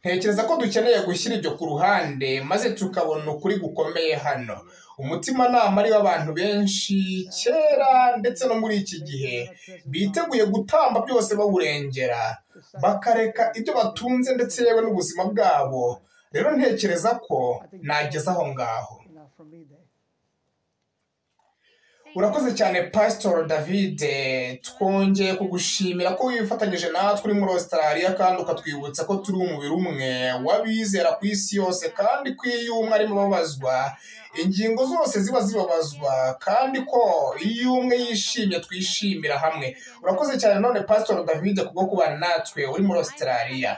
ntekereza ko dukeneye gushyira ibyo ku ruhande maze tukabona ukuri gukomeye hano umutimanama ariwo abantu benshi kera ndetse no muri iki gihe biteguye gutamba byose bawurengera bakareka ibyo batunze ndetse yewe n'ubuzima bwabo rero ntekereza ko nageze aho ngaho urakoze cyane pasitori davide twongeye kugushimira ko wifatanyije natwe uri muri Australia kandi ukatwibutsa ko turi umubiri umwe w'abizera ku isi yose kandi ko iyo umwe arimo ababazwa ingingo zose ziba zibabazwa kandi ko iyo umwe yishimye twishimira hamwe urakoze cyane none pasitori davide kubwo kubana natwe uri muri Australia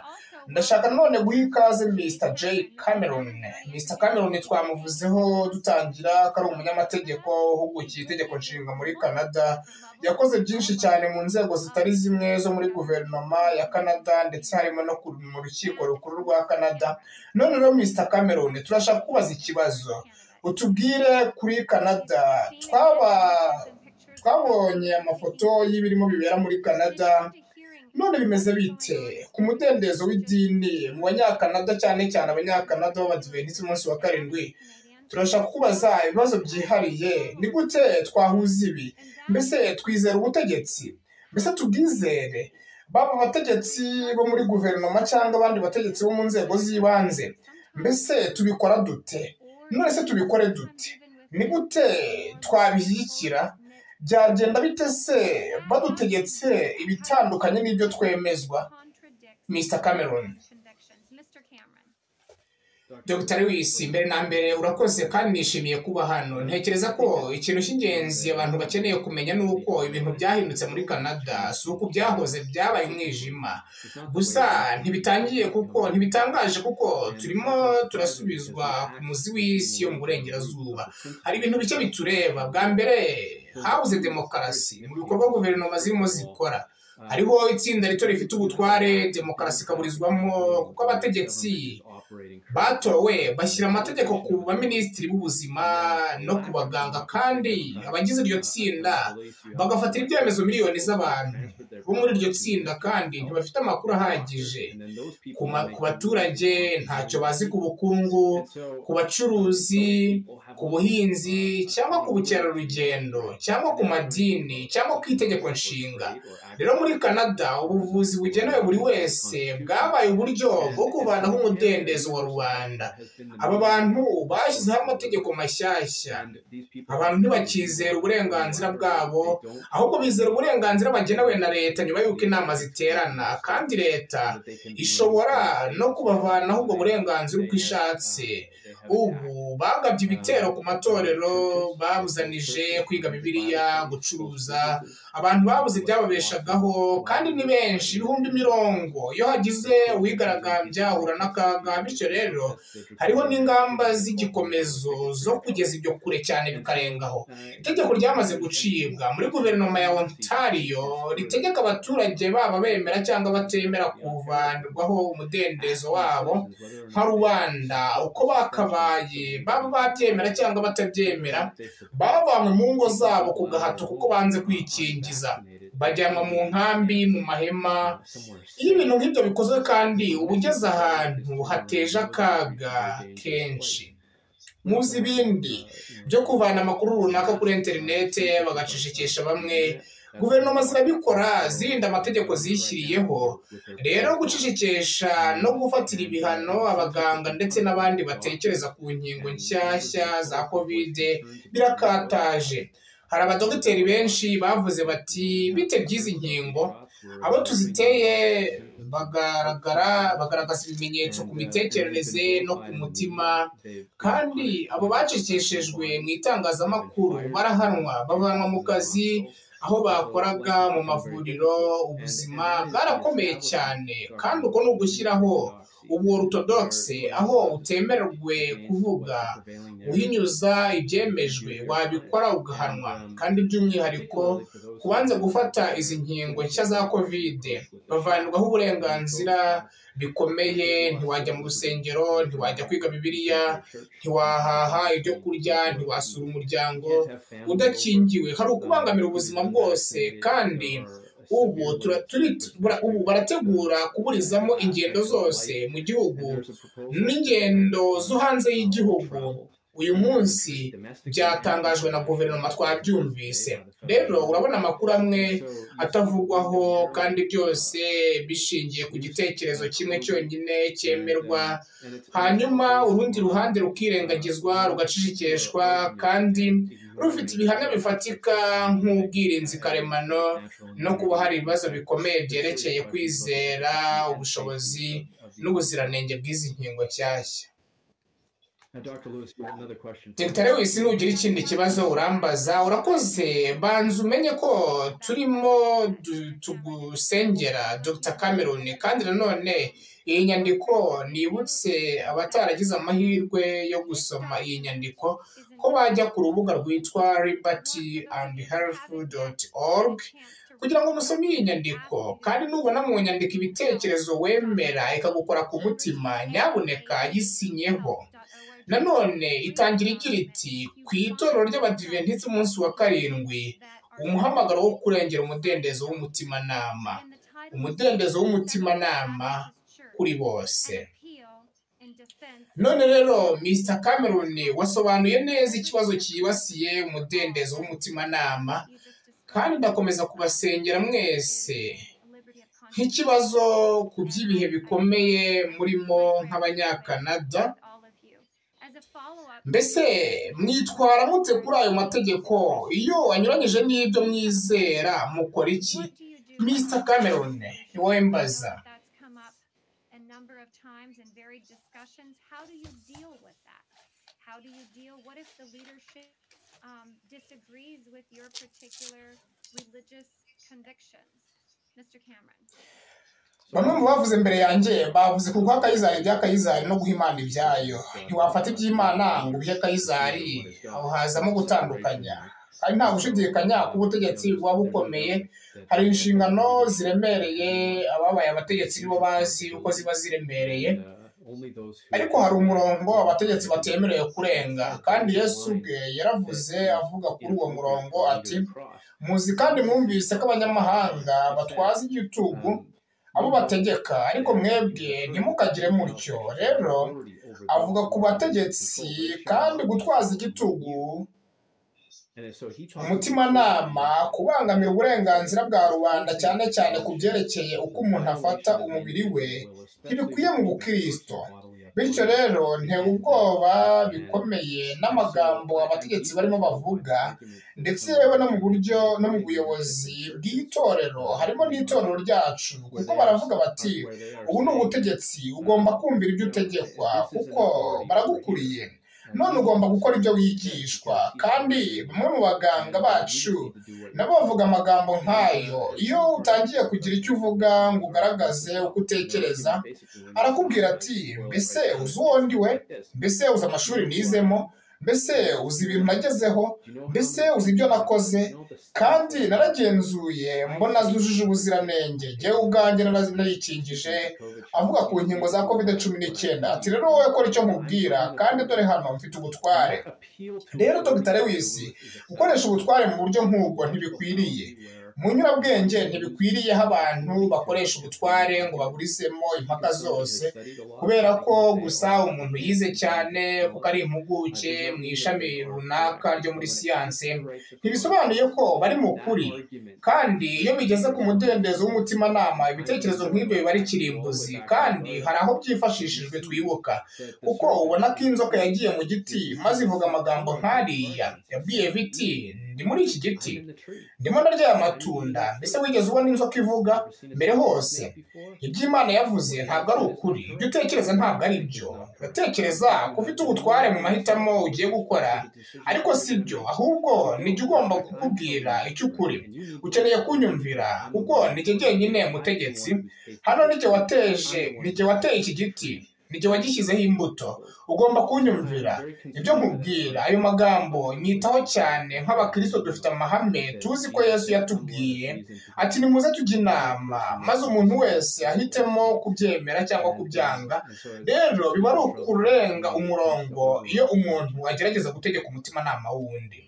ndashaka none guha ikaze Mr J Cameron Mr Cameron twamuvuzeho dutangira ko ari umunyamategeko uhugukiye itegeko nshinga muri Canada yakoze byinshi cyane mu nzego zitari zimwe zo muri guverinoma ya Canada ndetse harimo no mu rukiko rukuru rwa Canada none rero Mr Cameron turashaka kubaza ikibazo utubwire kuri Canada twaba twabonye amafoto y'ibirimo bibera muri Canada none bimeze bite ku mudendezo w'idini mu banyakanada cyane cyane abanyakanada b'abadiventisiti umunsi wa karindwi turashaka kubaza ibibazo byihariye ni gute twahuza ibi mbese twizera ubutegetsi mbese tubwizere baba abategetsi bo muri guverinoma cyangwa abandi bategetsi bo mu nzego z'ibanze mbese tubikora dute none se tubikore dute ni gute twabishyigikira byagenda bite se badutegetse ibitandukanye n'ibyo twemezwa Mr Cameron Dr Lewis mbere na mbere urakoze kandi nishimiye kuba hano ntekereza ko ikintu cy'ingenzi abantu bakeneye kumenya ni uko ibintu byahindutse muri Canada si uko byahoze byabaye umwijima gusa ntibitangiye kuko ntibitangaje kuko turimo turasubizwa ku muzi w'isi yo mu burengerazuba hari ibintu bike bitureba bwa mbere habuze demokarasi mu bikorwa guverinoma zirimo zikora hariho itsinda rito rifite ubutware demokarasi ikaburizwamo kuko abategetsi batowe bashyira amategeko ku baminisitiri b'ubuzima no ku baganga kandi abagize iryo tsinda bagafatira ibyemezo miliyoni z'abantu bo muri iryo tsinda kandi ntibafite amakuru ahagije ku baturage ntacyo bazi ku bukungu ku bacuruzi ku buhinzi cyangwa ku bukerarugendo cyangwa ku madini cyangwa ku itegeko nshinga rero muri canada ubuvuzi bugenewe buri wese bwabaye uburyo bwo kuvanaho umudendezo wa rubanda aba bantu bashyizeho amategeko mashyashya abantu ntibakizera uburenganzira bwabo ahubwo bizera uburenganzira bagenewe na leta nyuma y'uko inama ziterana kandi leta ishobora no kubavanaho ubwo burenganzira uko ishatse ubu bagabye ibitero ku matorero babuzanije kwiga bibiliya gucuruza abantu babuze ibyababeshagaho kandi ni benshi ibihumbi mirongo iyo hagize uwigaragambya ahura n'akaga bityo rero hariho n'ingamba z'igikomezo zo kugeza ibyo kure cyane bikarengaho itegeko ryamaze gucibwa muri guverinoma ya ontario ritegeka abaturage baba bemera cyangwa batemera kuvanirwaho umudendezo wabo nka rubanda uko bakabaye baba babyemera cyangwa batabyemera bavanywe mu ngo zabo ku gahato kuko banze kwikingiza bajyanwa mu nkambi mu mahema iyo ibintu nk'ibyo bikozwe kandi uba ugeze ahantu hateje akaga kenshi muzi ibindi byo kuvana amakuru runaka kuri interinete bagacishikisha bamwe guverinoma zirabikora zirinda amategeko zishyiriyeho rero gucishikisha no gufatira ibihano abaganga ndetse n'abandi batekereza ku nkingo nshyashya za kovide birakataje hari abadogiteri benshi bavuze bati bite by'izi nkingo abo tuziteye bagaragara bagaragaza ibimenyetso ku mitekerereze no ku mutima kandi abo bacecekeshejwe mu itangazamakuru barahanwa bavanwa mu kazi aho bakoraga mu mavuriro ubuzima bwarakomeye cyane kandi uko ni ugushyiraho ubu orutodogise aho utemererwe kuvuga uhinyuza ibyemejwe wabikora ugahanwa kandi by'umwihariko kubanza gufata izi nkingo nshya za kovide bavanirwaho uburenganzira bikomeye ntiwajya mu rusengero ntiwajya kwiga bibiliya ntiwahaha ibyo kurya ntiwasura umuryango udakingiwe hari ukubangamira ubuzima bwose kandi ubu ubu barategura kuburizamo ingendo zose mu gihugu n'ingendo zo hanze y'igihugu uyu munsi byatangajwe na guverinoma twabyumvise rero urabona amakuru amwe atavugwaho kandi byose bishingiye ku gitekerezo kimwe cyonyine cyemerwa hanyuma urundi ruhande rukirengagizwa rugacishikishwa kandi rufite ibihamya bifatika nk'ubwirinzi karemano no kuba hari ibibazo bikomeye byerekeye kwizera ubushobozi n'ubuziranenge bw'izi nkingo nshyashya dr lewis nugira ikindi kibazo urambaza urakoze banza umenye ko turimo tugusengera dr cameron kandi nanone iyi nyandiko nibutse abataragize amahirwe yo gusoma iyi nyandiko ko bajya ku rubuga rwitwa liberty and health org kugira ngo musome iyi nyandiko kandi nubona mu nyandiko ibitekerezo wemera ikagukora ku mutima nyabuneka yisinyeho nanone itangira igira iti ku itorero ry'abadiventisiti umunsi wa karindwi umuhamagaro wo kurengera umudendezo w'umutimanama umudendezo w'umutimanama kuri bose none rero mr cameron wasobanuye neza ikibazo cyibasiye umudendezo w'umutimanama kandi ndakomeza kubasengera mwese nk'ikibazo ku by'ibihe bikomeye murimo nk'abanyakanada mbese mwitwara mute kuri ayo mategeko iyo anyuranyije n'ibyo mwizera mukora iki mr cameron niwowe mbaza bamwe mu bavuze mbere yanjye bavuze ku guha akayizari iby'akayizari no guha imana ibyayo ntiwafata iby'imana ngo ubihe akayizari aho hazamo gutandukanya kandi nta gushidikanya ko ubutegetsi buba bukomeye hari inshingano ziremereye ababaye abategetsi nibo bazi uko ziba ziremereye ariko hari umurongo abategetsi batemerewe kurenga kandi yesu ubwe yaravuze avuga kuri uwo murongo ati muzi kandi mwumvise ko abanyamahanga batwaza igitugu abo bategeka ariko mwebwe ntimukagire mutyo rero avuga ku bategetsi kandi gutwaza igitugu umutimanama kubangamira uburenganzira bwa rubanda cyane cyane ku byerekeye uko umuntu afata umubiri we ntibikwiye mu bukristo bityo rero ntewe ubwoba bikomeye n'amagambo abategetsi barimo bavuga ndetse yewe no mu buryo no mu buyobozi bw'itorero harimo n'itorero ryacu kuko baravuga bati ubu ni ubutegetsi ugomba kumvira ibyo utegekwa kuko baragukuriye none ugomba gukora ibyo wigishwa kandi bamwe mu baganga bacu nabo bavuga amagambo nk'ayo iyo utangiye kugira icyo uvuga ngo ugaragaze uko utekereza arakubwira ati mbese uzi uwo ndi we mbese uzi amashuri nizemo mbese uzi ibintu nagezeho mbese uzi ibyo nakoze kandi naragenzuye mbona zujuje ubuziranenge ngewe ubwanjye narayikingije avuga ku nkingo za kovide cumi n'icyenda ati rero wowe kora icyo nkubwira kandi dore hano mfite ubutware rero dogitari w'isi gukoresha ubutware mu buryo nk'ubwo ntibikwiriye mu nyurabwenge ntibikwiriye aho abantu bakoresha ubutware ngo baburizemo impaka zose kubera ko gusa umuntu yize cyane kuko ari impuguke mu ishami runaka ryo muri siyanse ntibisobanuye ko bari mu kuri kandi iyo bigeze ku mudendezo w'umutimanama ibitekerezo nk'ibyo biba ari kirimbuzi kandi hari aho byifashishijwe twibuka kuko ubona ko inzoka yagiye mu giti maze ivuga amagambo nk'ariya yabwiye biti ndi muri iki giti ndimo narya aya matunda mbese wigeze ubona inzoka ivuga mbere hose iby'imana yavuze ntabwo ari ukuri ibyo utekereza ntabwo ari byo uratekereza ko ufite ubutware mu mahitamo ugiye gukora ariko si byo ahubwo nijya ugomba kukubwira icyo ukuri ukeneye kunyumvira kuko nijye jyenyine mutegetsi hano nijye wateje nijye wateye iki giti nijye wagishyizeho imbuto ugomba kunyumvira ibyo nkubwira ayo magambo nyitaho cyane nk'abakristo dufite amahame tuzi ko yesu yatubwiye ati nimuze tujya inama maze umuntu wese ahitemo kubyemera cyangwa kubyanga rero biba ari ukurenga umurongo iyo umuntu agerageza gutegeka umutimanama w'undi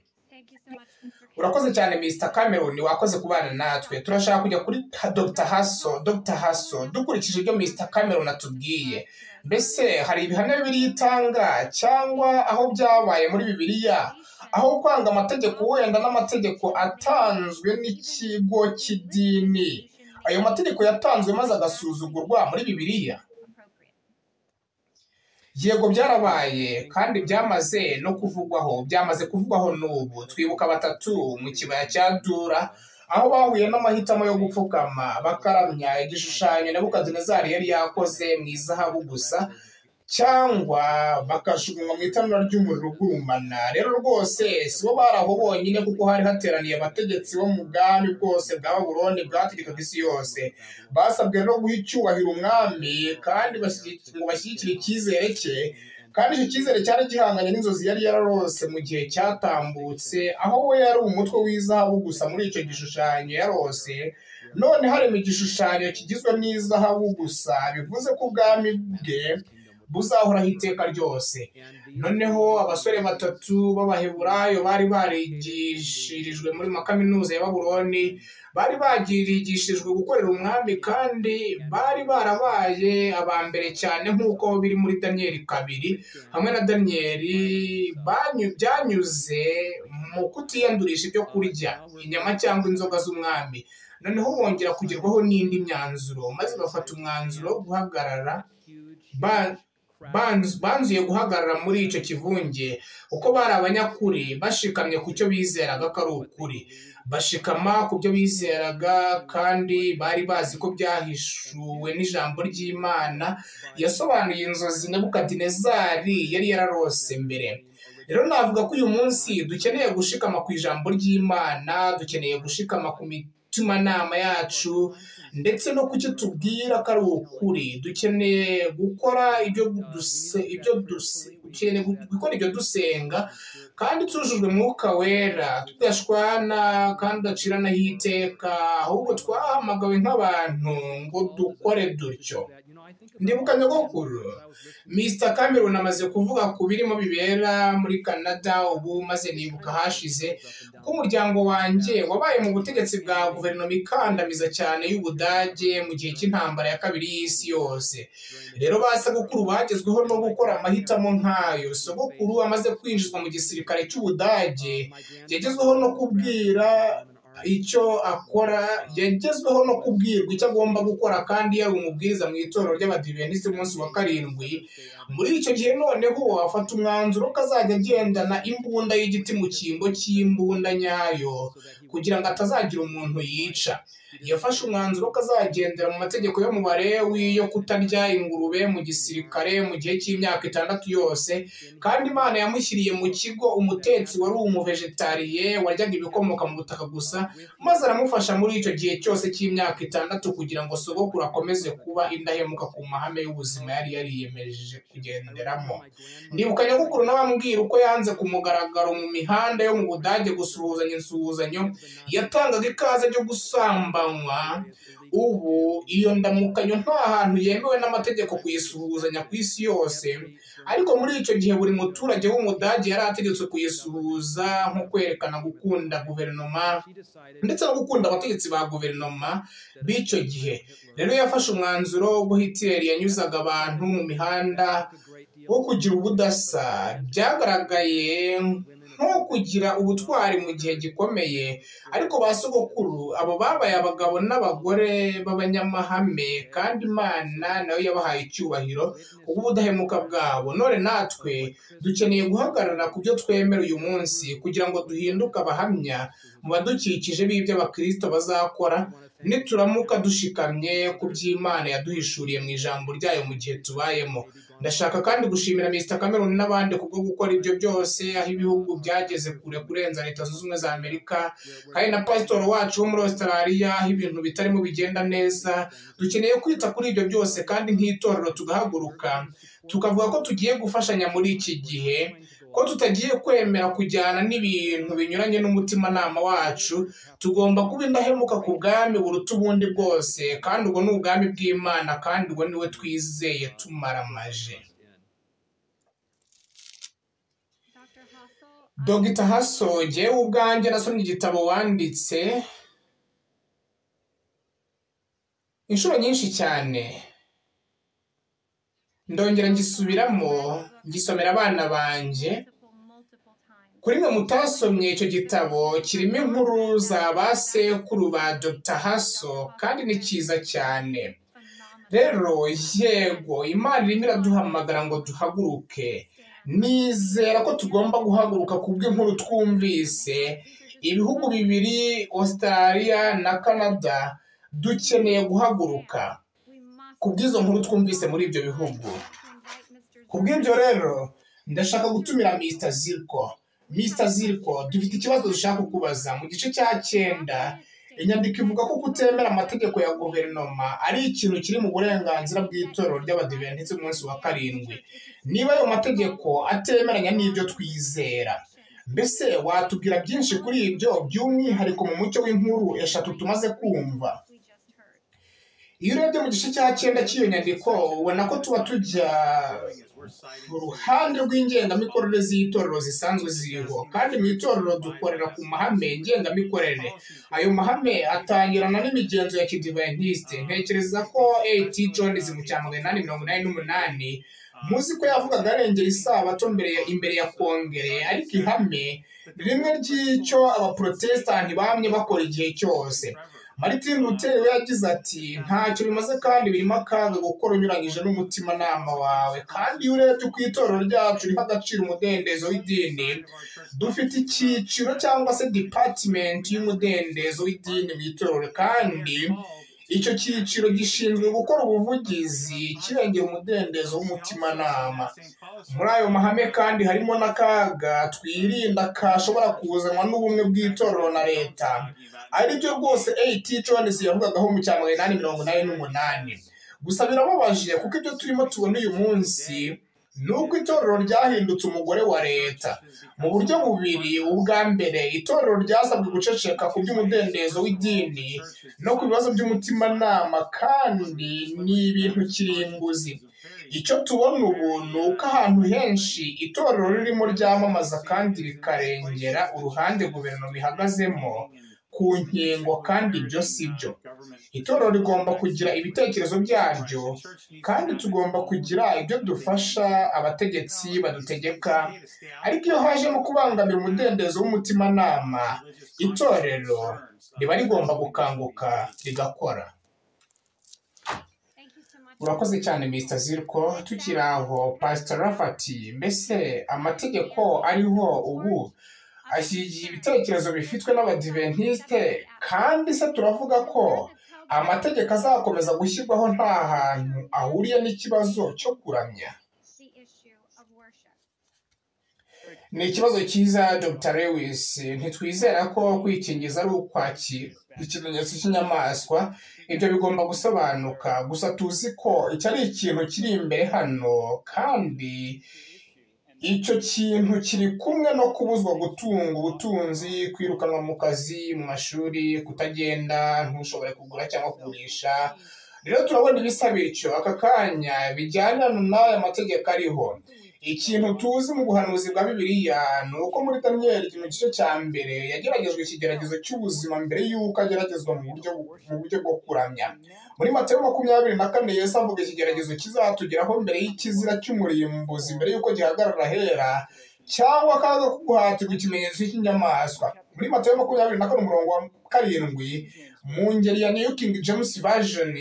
urakoze cyane Mr Cameron wakoze kubana natwe turashaka kujya kuri Dr Hasso Dr Hasso dukurikije ibyo Mr Cameron atubwiye mbese hari ibihamya bibiliya itanga cyangwa aho byabaye muri bibiliya aho kwanga amategeko wenda n'amategeko atanzwe n'ikigo cy'idini ayo mategeko yatanzwe maze agasuzugurwa muri bibiliya yego byarabaye kandi byamaze no kuvugwaho byamaze kuvugwaho n'ubu twibuka batatu mu kibaya cya dura aho bahuye n'amahitamo yo gupfukama bakaramya igishushanyo nebukadinezari yari yakoze mu izahabu gusa cyangwa bakajugunywa mu itanura ry'umuriro ugurumana rero rwose si bo bari aho bonyine kuko hari hateraniye abategetsi bo mu bwami bwose bwa buroni bwategekaga isi yose basabwe no guha icyubahiro umwami kandi ngo bashyigikire icyizere cye kandi icyo cyizere cyari gihanganye n'inzozi yari yararose mu gihe cyatambutse aho we yari umutwe w'izahabu gusa muri icyo gishushanyo yarose none harimo igishushanyo kigizwe n'izahabu gusa bivuze ko ubwami bwe buzahoraho iteka ryose noneho abasore batatu b'abaheburayo bari barigishirijwe muri makaminuza ya baburoni bari bagirigishijwe gukorera umwami kandi bari barabaye aba mbere cyane nk'uko biri muri daniyeli kabiri hamwe na daniyeli byanyuze mu kutiyandurisha ibyo kurya inyama cyangwa inzoga z'umwami noneho bongera kugerwaho n'indi myanzuro maze bafata umwanzuro wo guhagarara banzuye guhagarara muri icyo kivunge kuko bari abanyakuri bashikamye ku cyo bizeraga ko ari ukuri bashikama ku byo bizeraga kandi bari bazi ko byahishuwe n'ijambo ry'imana yasobanuye inzozi nebukadinezari yari yararose mbere rero navuga ko uyu munsi dukeneye gushikama ku ijambo ry'imana dukeneye gushikama ku mitimanama yacu ndetse no ku cyo tubwira ko ari ukuri dukeneye gukora ibyo dusenga kandi tujujwe umwuka wera tudashwana kandi udacira n'ahiteka ahubwo twahamagawe nk'abantu ngo dukore dutyo ndibuka nyogokuru misita kameruni amaze kuvuga ku birimo bibera muri canada ubu maze nibuka hashize ko umuryango wanjye wabaye mu butegetsi bwa guverinoma ikandamiza cyane y'ubudage mu gihe cy'intambara ya kabiri y'isi yose rero ba sekuru bagezweho no gukora amahitamo nk'ayo sogokuru amaze kwinjizwa mu gisirikare cy'ubudage yagezweho no kubwira icyo akora yagezweho no kubwirwa icyo agomba gukora kandi yari umubwiriza mu itorero ry'abadiventisiti umunsi wa karindwi muri icyo gihe noneho afata umwanzuro ko azajya agendana imbunda y'igiti mu cyimbo cy'imbunda nyayo kugira ngo atazagira umuntu yica yafashe umwanzuro ko azagendera mu mategeko yo mu barewi yo kutarya ingurube mu gisirikare mu gihe cy'imyaka itandatu yose kandi imana yamushyiriye mu kigo umutetsi wari umuvegetariye waryaga ibikomoka mu butaka gusa maze aramufasha muri icyo gihe cyose cy'imyaka itandatu kugira ngo sogokuru akomeze kuba indahemuka ku mahame y'ubuzima yari yariyemeje kugenderamo ndibuka nyogukuru n'abambwira uko yanze ku mugaragaro mu mihanda yo mu budage gusuhuzanya insuhuzanyo yatangaga ikaze ryo gusambanywa ubu iyo ndamukanyo nta hantu yemewe n'amategeko kuyisuhuzanya ku isi yose ariko muri icyo gihe buri muturage w'umudage yari ategetswe kuyisuhuza nko kwerekana gukunda guverinoma ndetse no gukunda abategetsi ba guverinoma b'icyo gihe rero yafashe umwanzuro ubwo hitiyeri yanyuzaga abantu mu mihanda wo kugira ubudasa byagaragaye nko kugira ubutwari mu gihe gikomeye ariko ba sogokuru abo babaye abagabo n'abagore b'abanyamahame kandi imana nayo yabahaye icyubahiro kubw'ubudahemuka bwabo none natwe dukeneye guhagarara ku byo twemera uyu munsi kugira ngo duhinduke abahamya mu badukikije b'ibyo abakirisito bazakora nituramuka dushikamye ku by'imana yaduhishuriye mu ijambo ryayo mu gihe tubayemo ndashaka kandi gushimira Mr Cameron n'abandi kubwo gukora ibyo byose aho ibihugu byageze kure kurenza leta zunze ubumwe za amerika kandi na pasitori wacu wo muri australia aho ibintu bitarimo bigenda neza dukeneye kwita kuri ibyo byose kandi nk'itorero tugahaguruka tukavuga ko tugiye gufashanya muri iki gihe ko tutagiye kwemera kujyana n'ibintu binyuranye n'umutimanama wacu tugomba kuba indahemuka ku bwami buruta ubundi bwose kandi ubwo ni ubwami bw'imana kandi ubwo niwe twizeye tumaramaje dogita haso ngewe ubwanjye nasomye igitabo wanditse inshuro nyinshi cyane ndongera ngisubiramo ngisomera abana banjye kuri mwe mutasomye icyo gitabo kirimo inkuru za ba sekuru ba dr haso kandi ni cyiza cyane rero yego imana irimo iraduhamagara ngo duhaguruke nizera ko tugomba guhaguruka kubw'inkuru twumvise ibihugu bibiri australia na canada dukeneye guhaguruka kubw'izo nkuru twumvise muri ibyo bihugu kubw'ibyo rero ndashaka gutumira Mr zirko Mr zirko dufite ikibazo dushaka kukubaza mu gice cya cyenda inyandiko ivuga ko kutemera amategeko ya guverinoma ari ikintu kiri mu burenganzira bw'itorero ry'abadiventisiti umunsi wa karindwi niba ayo mategeko atemeranya n'ibyo twizera mbese watubwira byinshi kuri ibyo by'umwihariko mu mucyo w'inkuru eshatu tumaze kumva iyo urebye mu gice cya cyenda cy'iyo nyandiko ubona ko tuba tujya mu ruhande rw'ingengamikorere z'itorero zisanzwe ziriho kandi mu itorero dukorera ku mahame ngengamikorere ayo mahame atangirana n'imigenzo ya kidiventisite ntekereza ko eti jonizi mu cya magana inani mirongo inani n'umunani muzi ko yavugaga arengera isabato imbere ya kongere ariko ihame rimwe ry'icyo abaporotesitanti bamye bakora igihe cyose Martin Luther we yagize ati ntacyo bimaze kandi birimo akaga gukora unyuranyije n'umutimanama wawe kandi iyo urebye ku itorero ryacu riha agaciro umudendezo w'idini dufite icyiciro cyangwa se dipatimenti y'umudendezo w'idini mu itorero kandi icyo cyiciro gishinzwe gukora ubuvugizi kirengera umudendezo w'umutimanama muri ayo mahame kandi harimo n'akaga twirinda kashobora kuzanwa n'ubumwe bw'itorero na leta aribyo rwose AT Jones yavugagaho mu cya magana inani mirongo inani n'umunani gusa birababaje kuko ibyo turimo tubona uyu munsi nuko itorero ryahindutse umugore wa leta mu buryo bubiri ubwa mbere itorero ryasabwe guceceka ku by'umudendezo w'idini no ku bibazo by'umutimanama kandi ni ibintu kirimbuzi icyo tubona ubu ni uko ahantu henshi itorero ririmo ryamamaza kandi rikarengera uruhande guverinoma ihagazemo ku nkingo kandi ibyo si byo itorero rigomba kugira ibitekerezo byaryo kandi tugomba kugira ibyo dufasha abategetsi badutegeka ariko iyo hajemo kubangamira umudendezo w'umutimanama itorero riba rigomba gukanguka rigakora urakoze cyane misita ziriko tukiri aho pasita rafati mbese amategeko ariho ubu ashyigiye ibitekerezo bifitwe n'abadiventisite kandi se turavuga ko amategeko azakomeza gushyirwaho nta hantu ahuriye n'ikibazo cyo kuramya ni ikibazo cyiza dr lewis ntitwizera ko kwikingiza ari ukwakira ikimenyetso cy'inyamaswa ibyo bigomba gusobanuka gusa tuzi ko iki ari ikintu kiri imbere hano kandi icyo kintu kiri kumwe no kubuzwa gutunga ubutunzi kwirukanwa mu kazi mu mashuri kutagenda ntushobore kugura cyangwa kugurisha rero turabona ibisa bityo aka kanya bijyana n'aya mategeko ariho ikintu tuzi mu buhanuzi bwa bibiriya ni uko muri daniyeli mu gice cya mbere yageragejwe ikigeragezo cy'ubuzima mbere y'uko ageragezwa mu buryo bwo kuramya muri matayo makumyabiri na kane yesi avuga ikigeragezo kizatugeraho mbere y'ikizira cy'umurimbuzi mbere y'uko gihagarara ahera cyangwa akaza ko guhatirwa ikimenyetso cy'inyamaswa muri matayo makumyabiri na kane umurongo wa karindwi mu ngeri ya new king james version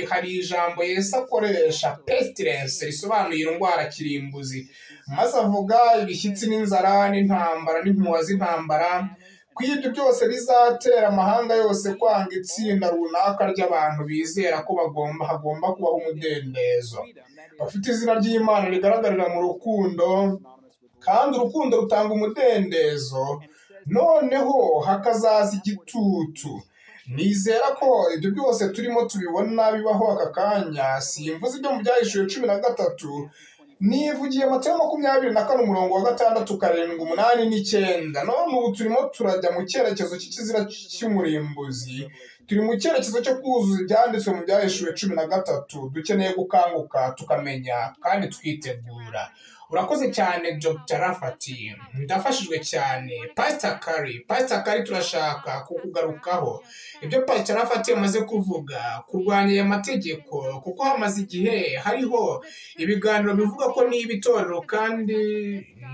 hari ijambo yesi akoresha pestilence risobanuye indwara kirimbuzi maze avuga ibishyitsi n'inzara n'intambara n'impuha z'intambara ko ibyo byose bizatera amahanga yose kwanga itsinda runaka ry'abantu bizera ko bagomba hagomba kubaho umudendezo bafite izina ry'imana rigaragarira mu rukundo kandi urukundo rutanga umudendezo noneho hakazaza igitutu nizera ko ibyo byose turimo tubibona bibaho aka kanya simvuze ibyo mu byahishuwe cumi na gatatu nivugiye matayo makumyabiri na kane umurongo wa gatandatu karindwi umunani n'icyenda none ubu turimo turajya mu cyerekezo cy'ikizira cy'umurimbuzi turi mu cyerekezo cyo kuzuza ibyanditswe mu byahishuwe cumi na gatatu dukeneye gukanguka tukamenya kandi twitegura urakoze cyane dr rafati ndafashijwe cyane pasita kari pasita kari turashaka kukugarukaho ibyo pasita rafati yamaze kuvuga kurwanya aya mategeko kuko hamaze igihe hariho ibiganiro bivuga ko niba itorero kandi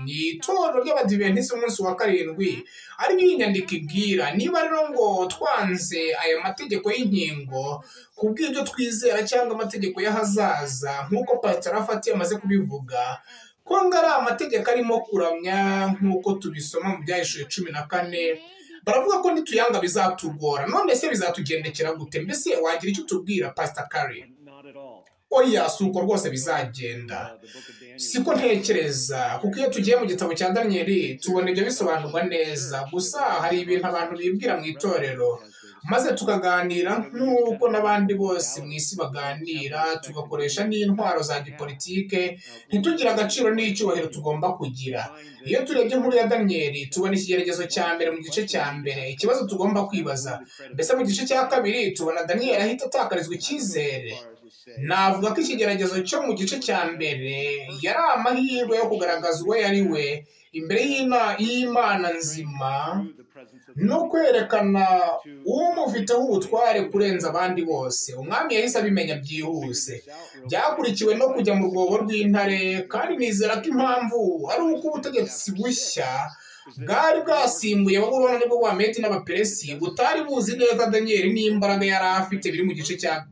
ni itorero ry'abadiventisiti umunsi wa karindwi ariyo iyi nyandiko ibwira niba rero ngo twanze aya mategeko y'inkingo ku bw'ibyo twizera cyangwa amategeko y'ahazaza nk'uko pasita rafati yamaze kubivuga ko ngo ari amategeko arimo kuramya nk'uko tubisoma mu byahishuye cumi na kane baravuga ko nituyanga bizatugora none se bizatugendekera gute mbese wagira icyo utubwira pasita kari oya si uko rwose bizagenda siko ntekereza kuko iyo tugiye mu gitabo cya daniyeli tubona ibyo bisobanurwa neza gusa hari ibintu abantu bibwira mu itorero maze tukaganira nk'uko n'abandi bose mu isi baganira tugakoresha n'intwaro za gipolitike ntitugire agaciro n'icyubahiro tugomba kugira iyo turebye inkuru ya daniyeli tubona ikigeragezo cya mbere mu gice cya mbere ikibazo tugomba kwibaza mbese mu gice cya kabiri tubona daniyeli ahita atakarizwa icyizere navuga ko ikigeragezo cyo mu gice cya mbere yari amahirwe yo kugaragaza uwo yari we imbere y'imana nzima no kwerekana umufiteho ubutware kurenza abandi bose umwami yahise abimenya byihuse byakurikiwe no kujya mu rwobo rw'intare kandi nizera ko impamvu ari uko ubutegetsi bushya bwari bwasimbuye babura nibwo bwa meti n'abaperesi butari buzi neza daniyeli n'imbaraga yari afite biri mu gice cya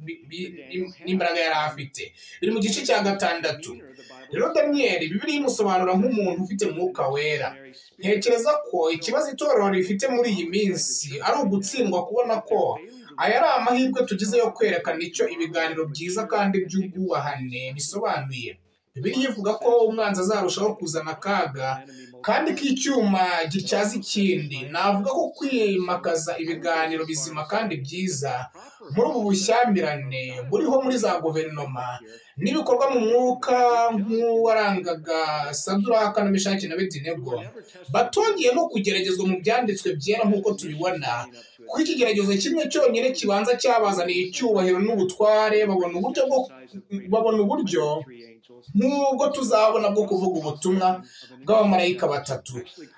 n'imbaraga yari afite biri mu gice cya gatandatu rero daniyeli bibiri imusobanura nk'umuntu ufite umwuka wera ntekereza ko ikibazo itorero rifite muri iyi minsi ari ugutsindwa kubona ko aya ari amahirwe tugize yo kwerekana icyo ibiganiro byiza kandi by'ubwubahane bisobanuye biriya ivuga ko umwanzi azarushaho kuzana akaga kandi ko icyuma gityaza ikindi navuga ko kwimakaza ibiganiro bizima kandi byiza muri ubu bushyamirane buriho muri za guverinoma n'ibikorwa mu mwuka nk'uwarangaga saduraka na mishaki na bedinego batongeye no kugeragezwa mu byanditswe byera nk'uko tubibona kuko ikigeragezo kimwe cyonyine kibanza cyabazaniye icyubahiro n'ubutware babona uburyo bwo babona uburyo nk'ubwo tuzabona bwo kuvuga ubutumwa bw'abamarayika batatu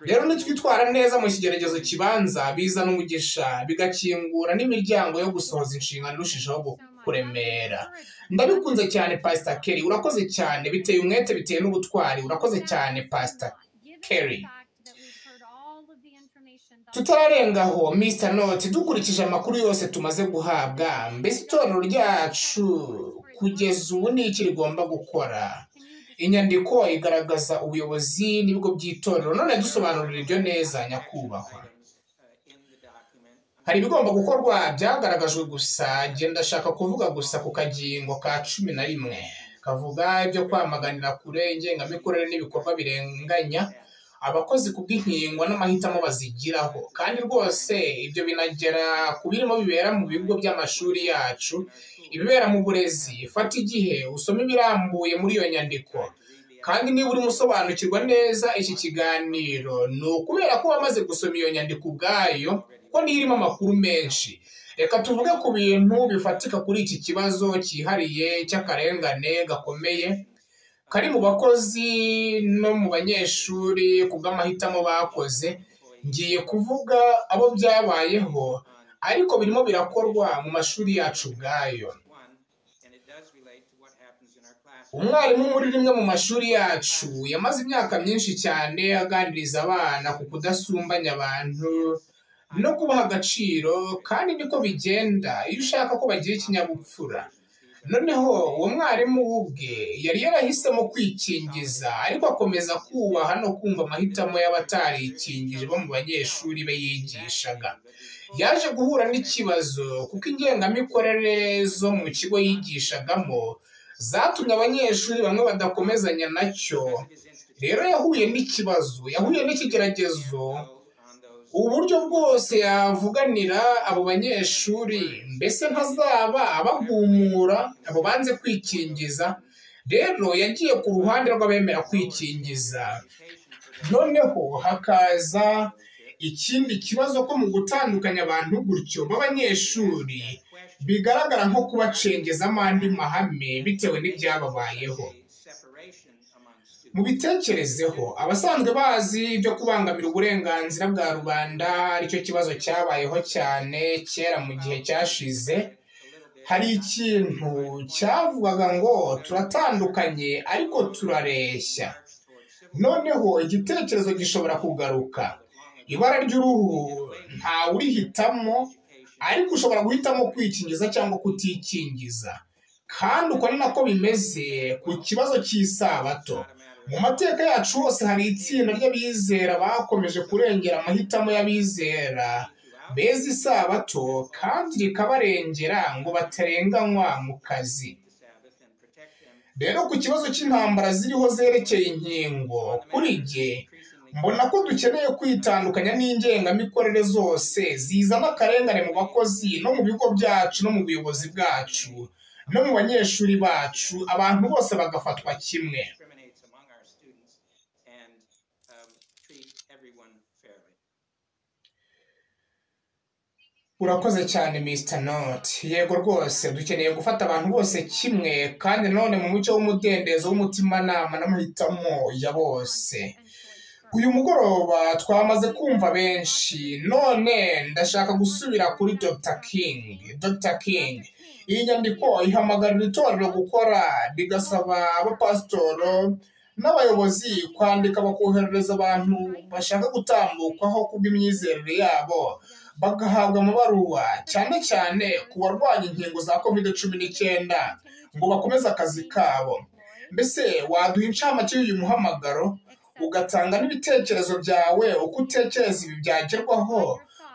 rero nitwitwara neza mu kigeragezo kibanza bizana umugisha bigakingura n'imiryango yo gusohoza inshingano irushijeho kuremera ndabikunze cyane pasita keri urakoze cyane biteye umwete biteye n'ubutwari urakoze cyane pasita keri tutararenga aho misita noti dukurikije amakuru yose tumaze guhabwa mbese itorero ryacu kugeza ubu ni iki rigomba gukora inyandiko igaragaza ubuyobozi n'ibigo by'itorero none dusobanurira ibyo neza nyakubahwa hari ibigomba gukorwa byagaragajwe gusa genda ashaka kuvuga gusa ku kagingo ka cumi na rimwe kavuga ibyo kwamaganira kure ingengamikorere n'ibikorwa birenganya abakozi ku bw'inkingo n'amahitamo bazigiraho kandi rwose ibyo binagera ku birimo bibera mu bigo by'amashuri yacu ibibera mu burezi fata igihe usome ibirambuye muri iyo nyandiko kandi niba urimo usobanukirwa neza iki kiganiro ni ukubera ko wamaze gusoma iyo nyandiko ubwayo ko niyo irimo amakuru menshi reka tuvuge ku bintu bifatika kuri iki kibazo cyihariye cy'akarengane gakomeye kari mu bakozi no mu banyeshuri ku bw'amahitamo bakoze ngiye kuvuga abo byabayeho ariko birimo birakorwa mu mashuri yacu ubwayo umwarimu muri rimwe mu mashuri yacu yamaze imyaka myinshi cyane aganiriza abana ku kudasumbanya abantu no kubaha agaciro kandi niko bigenda iyo ushaka ko bagira ikinyabupfura noneho uwo mwarimu ubwe yari yarahisemo kwikingiza ariko akomeza kubaha no kumva amahitamo y'abatarikingije bo mu banyeshuri be yigishaga yaje guhura n'ikibazo kuko ingengamikorere zo mu kigo yigishagamo zatumye abanyeshuri bamwe badakomezanya nacyo rero yahuye n'ikibazo yahuye n'ikigeragezo uburyo bwose yavuganira abo banyeshuri mbese ntazaba abagumura abo banze kwikingiza rero yagiye ku ruhande rw'abemera kwikingiza noneho hakaza ikindi kibazo ko mu gutandukanya abantu gutyo b'abanyeshuri bigaragara nko kubacengezamo andi mahame bitewe n'ibyababayeho mu bitekerezeho abasanzwe bazi ibyo kubangamira uburenganzira bwa rubanda aricyo kibazo cyabayeho cyane kera mu gihe cyashize hari ikintu cyavugaga ngo turatandukanye ariko turareshya noneho igitekerezo gishobora kugaruka ibara ry'uruhu ntawurihitamo ariko ushobora guhitamo kwikingiza cyangwa kutikingiza kandi uko ni nako bimeze ku kibazo cy'isabato mu mateka yacu hose hari itsinda ry'abizera bakomeje kurengera amahitamo y'abizera beza isabato kandi rikabarengera ngo batarenganywa mu kazi rero ku kibazo cy'intambara ziriho zerekeye inkingo kuri jye mbona ko dukeneye kwitandukanya n'ingengamikorere zose zizana akarengane mu bakozi no mu bigo byacu no mu buyobozi bwacu no mu banyeshuri bacu abantu bose bagafatwa kimwe urakoze cyane Mr. noti yego rwose dukeneye gufata abantu bose kimwe kandi none mu mucyo w'umudendezo w'umutimanama n'amahitamo ya bose uyu mugoroba twamaze kumva benshi none ndashaka gusubira kuri Dr. King Dr. King iyi nyandiko ihamagarira itorero gukora rigasaba abapasitoro n'abayobozi kwandika bakoherereza abantu bashaka gutambukwaho kubw'imyizerere yabo bagahabwa amabaruwa cyane cyane ku barwanya inkingo za kovide cumi n'icyenda ngo bakomeze akazi kabo mbese waduha incamake y'uyu muhamagaro ugatanga n'ibitekerezo byawe uko utekereza ibi byagerwaho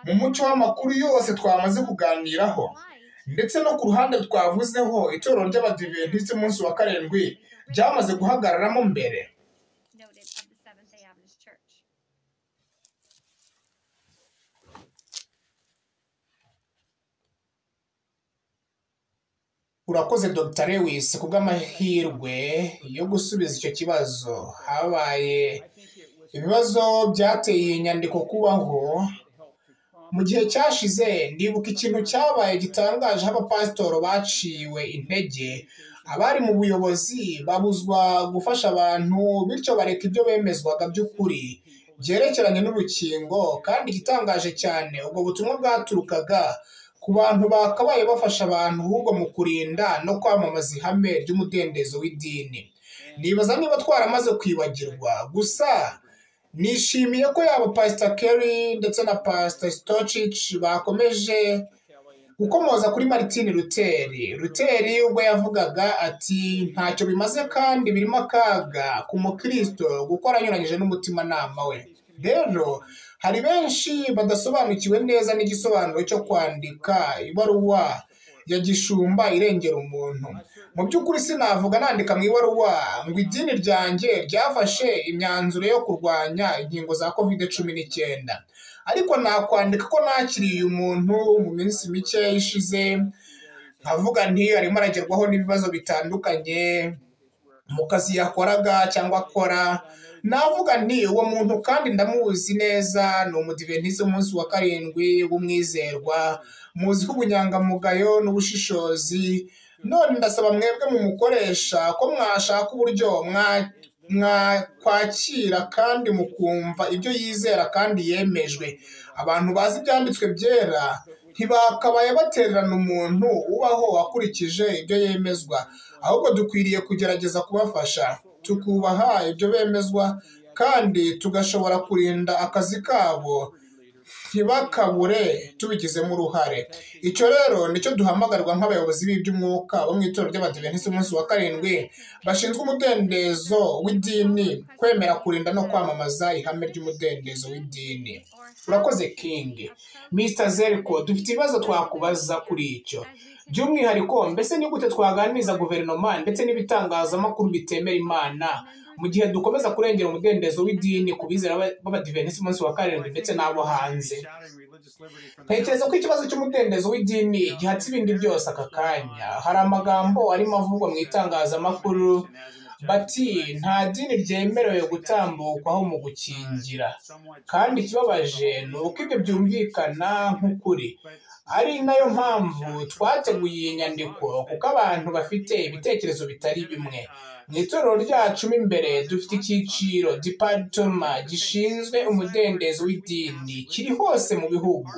mu muco w'amakuru yose twamaze kuganiraho ndetse no ku ruhande twavuzeho itorero ry'abadiventisiti umunsi wa karindwi byamaze guhagararamo mbere urakoze dr lewis ku bw'amahirwe yo gusubiza icyo kibazo habaye ibibazo byateye iyi nyandiko kubaho mu gihe cyashize ndibuka ikintu cyabaye gitangaje abapasitoro baciwe intege abari mu buyobozi babuzwa gufasha abantu bityo bareka ibyo bemezwaga by'ukuri byerekeranye n'urukingo kandi igitangaje cyane ubwo butumwa bwaturukaga ku bantu bakabaye bafasha abantu ahubwo mu kurinda no kwamamaza ihame ry'umudendezo w'idini nibaza niba twaramaze kwibagirwa gusa nishimiye ko yaba pasita keri ndetse na pasita sitocici bakomeje gukomoza kuri maritini ruteri ruteri ubwo yavugaga ati ntacyo bimaze kandi birimo akaga ku mukirisito gukora anyuranyije n'umutimanama we rero hari benshi badasobanukiwe neza n'igisobanuro cyo kwandika ibaruwa ya gishumba irengera umuntu mu by'ukuri sinavuga nandika mu ibaruwa ngo idini ryanjye ryafashe imyanzuro yo kurwanya inkingo za kovide cumi n'icyenda ariko nakwandika ko nakiriye umuntu mu minsi mike ishize nkavuga nti arimo aragerwaho n'ibibazo bitandukanye mu kazi yakoraga cyangwa akora navuga nti uwo muntu kandi ndamuzi neza ni umudiventize umunsi wa karindwi w'umwizerwa muzi ko ubunyangamugayo n'ubushishozi none ndasaba mwebwe mu mukoresha ko mwashaka uburyo mwakwakira kandi mukumva ibyo yizera kandi yemejwe abantu bazi ibyanditswe byera ntibakabaye batererana umuntu ubaho wakurikije ibyo yemezwa ahubwo dukwiriye kugerageza kubafasha tukubaha ibyo bemezwa kandi tugashobora kurinda akazi kabo ntibakabure tubigizemo uruhare icyo rero nicyo duhamagarwa nk'abayobozi b'iby'umwuka bo mu itorero ry'abadiventisiti umunsi wa karindwi bashinzwe umudendezo w'idini kwemera kurinda no kwamamaza ihame ry'umudendezo w'idini urakoze kingi misita zeriko dufite ibibazo twakubaza kuri icyo by'umwihariko mbese ni gute twaganiriza guverinoma ndetse n'ibitangazamakuru bitemera imana mu gihe dukomeza kurengera umudendezo w'idini ku bizera b'abadivenisi umunsi wa karindwi ndetse n'abo hanze ntekereza ko ikibazo cy'umudendezo w'idini gihatse ibindi byose aka kanya hari amagambo arimo avugwa mu itangazamakuru bati nta dini ryemerewe gutambukwaho mu gukingira kandi ikibabaje ni uko ibyo byumvikana nk'ukuri ari nayo mpamvu twateguye iyi nyandiko kuko abantu bafite ibitekerezo bitari bimwe mu itorero ryacu mo imbere dufite icyiciro diparitoma gishinzwe umudendezo w'idini kiri hose mu bihugu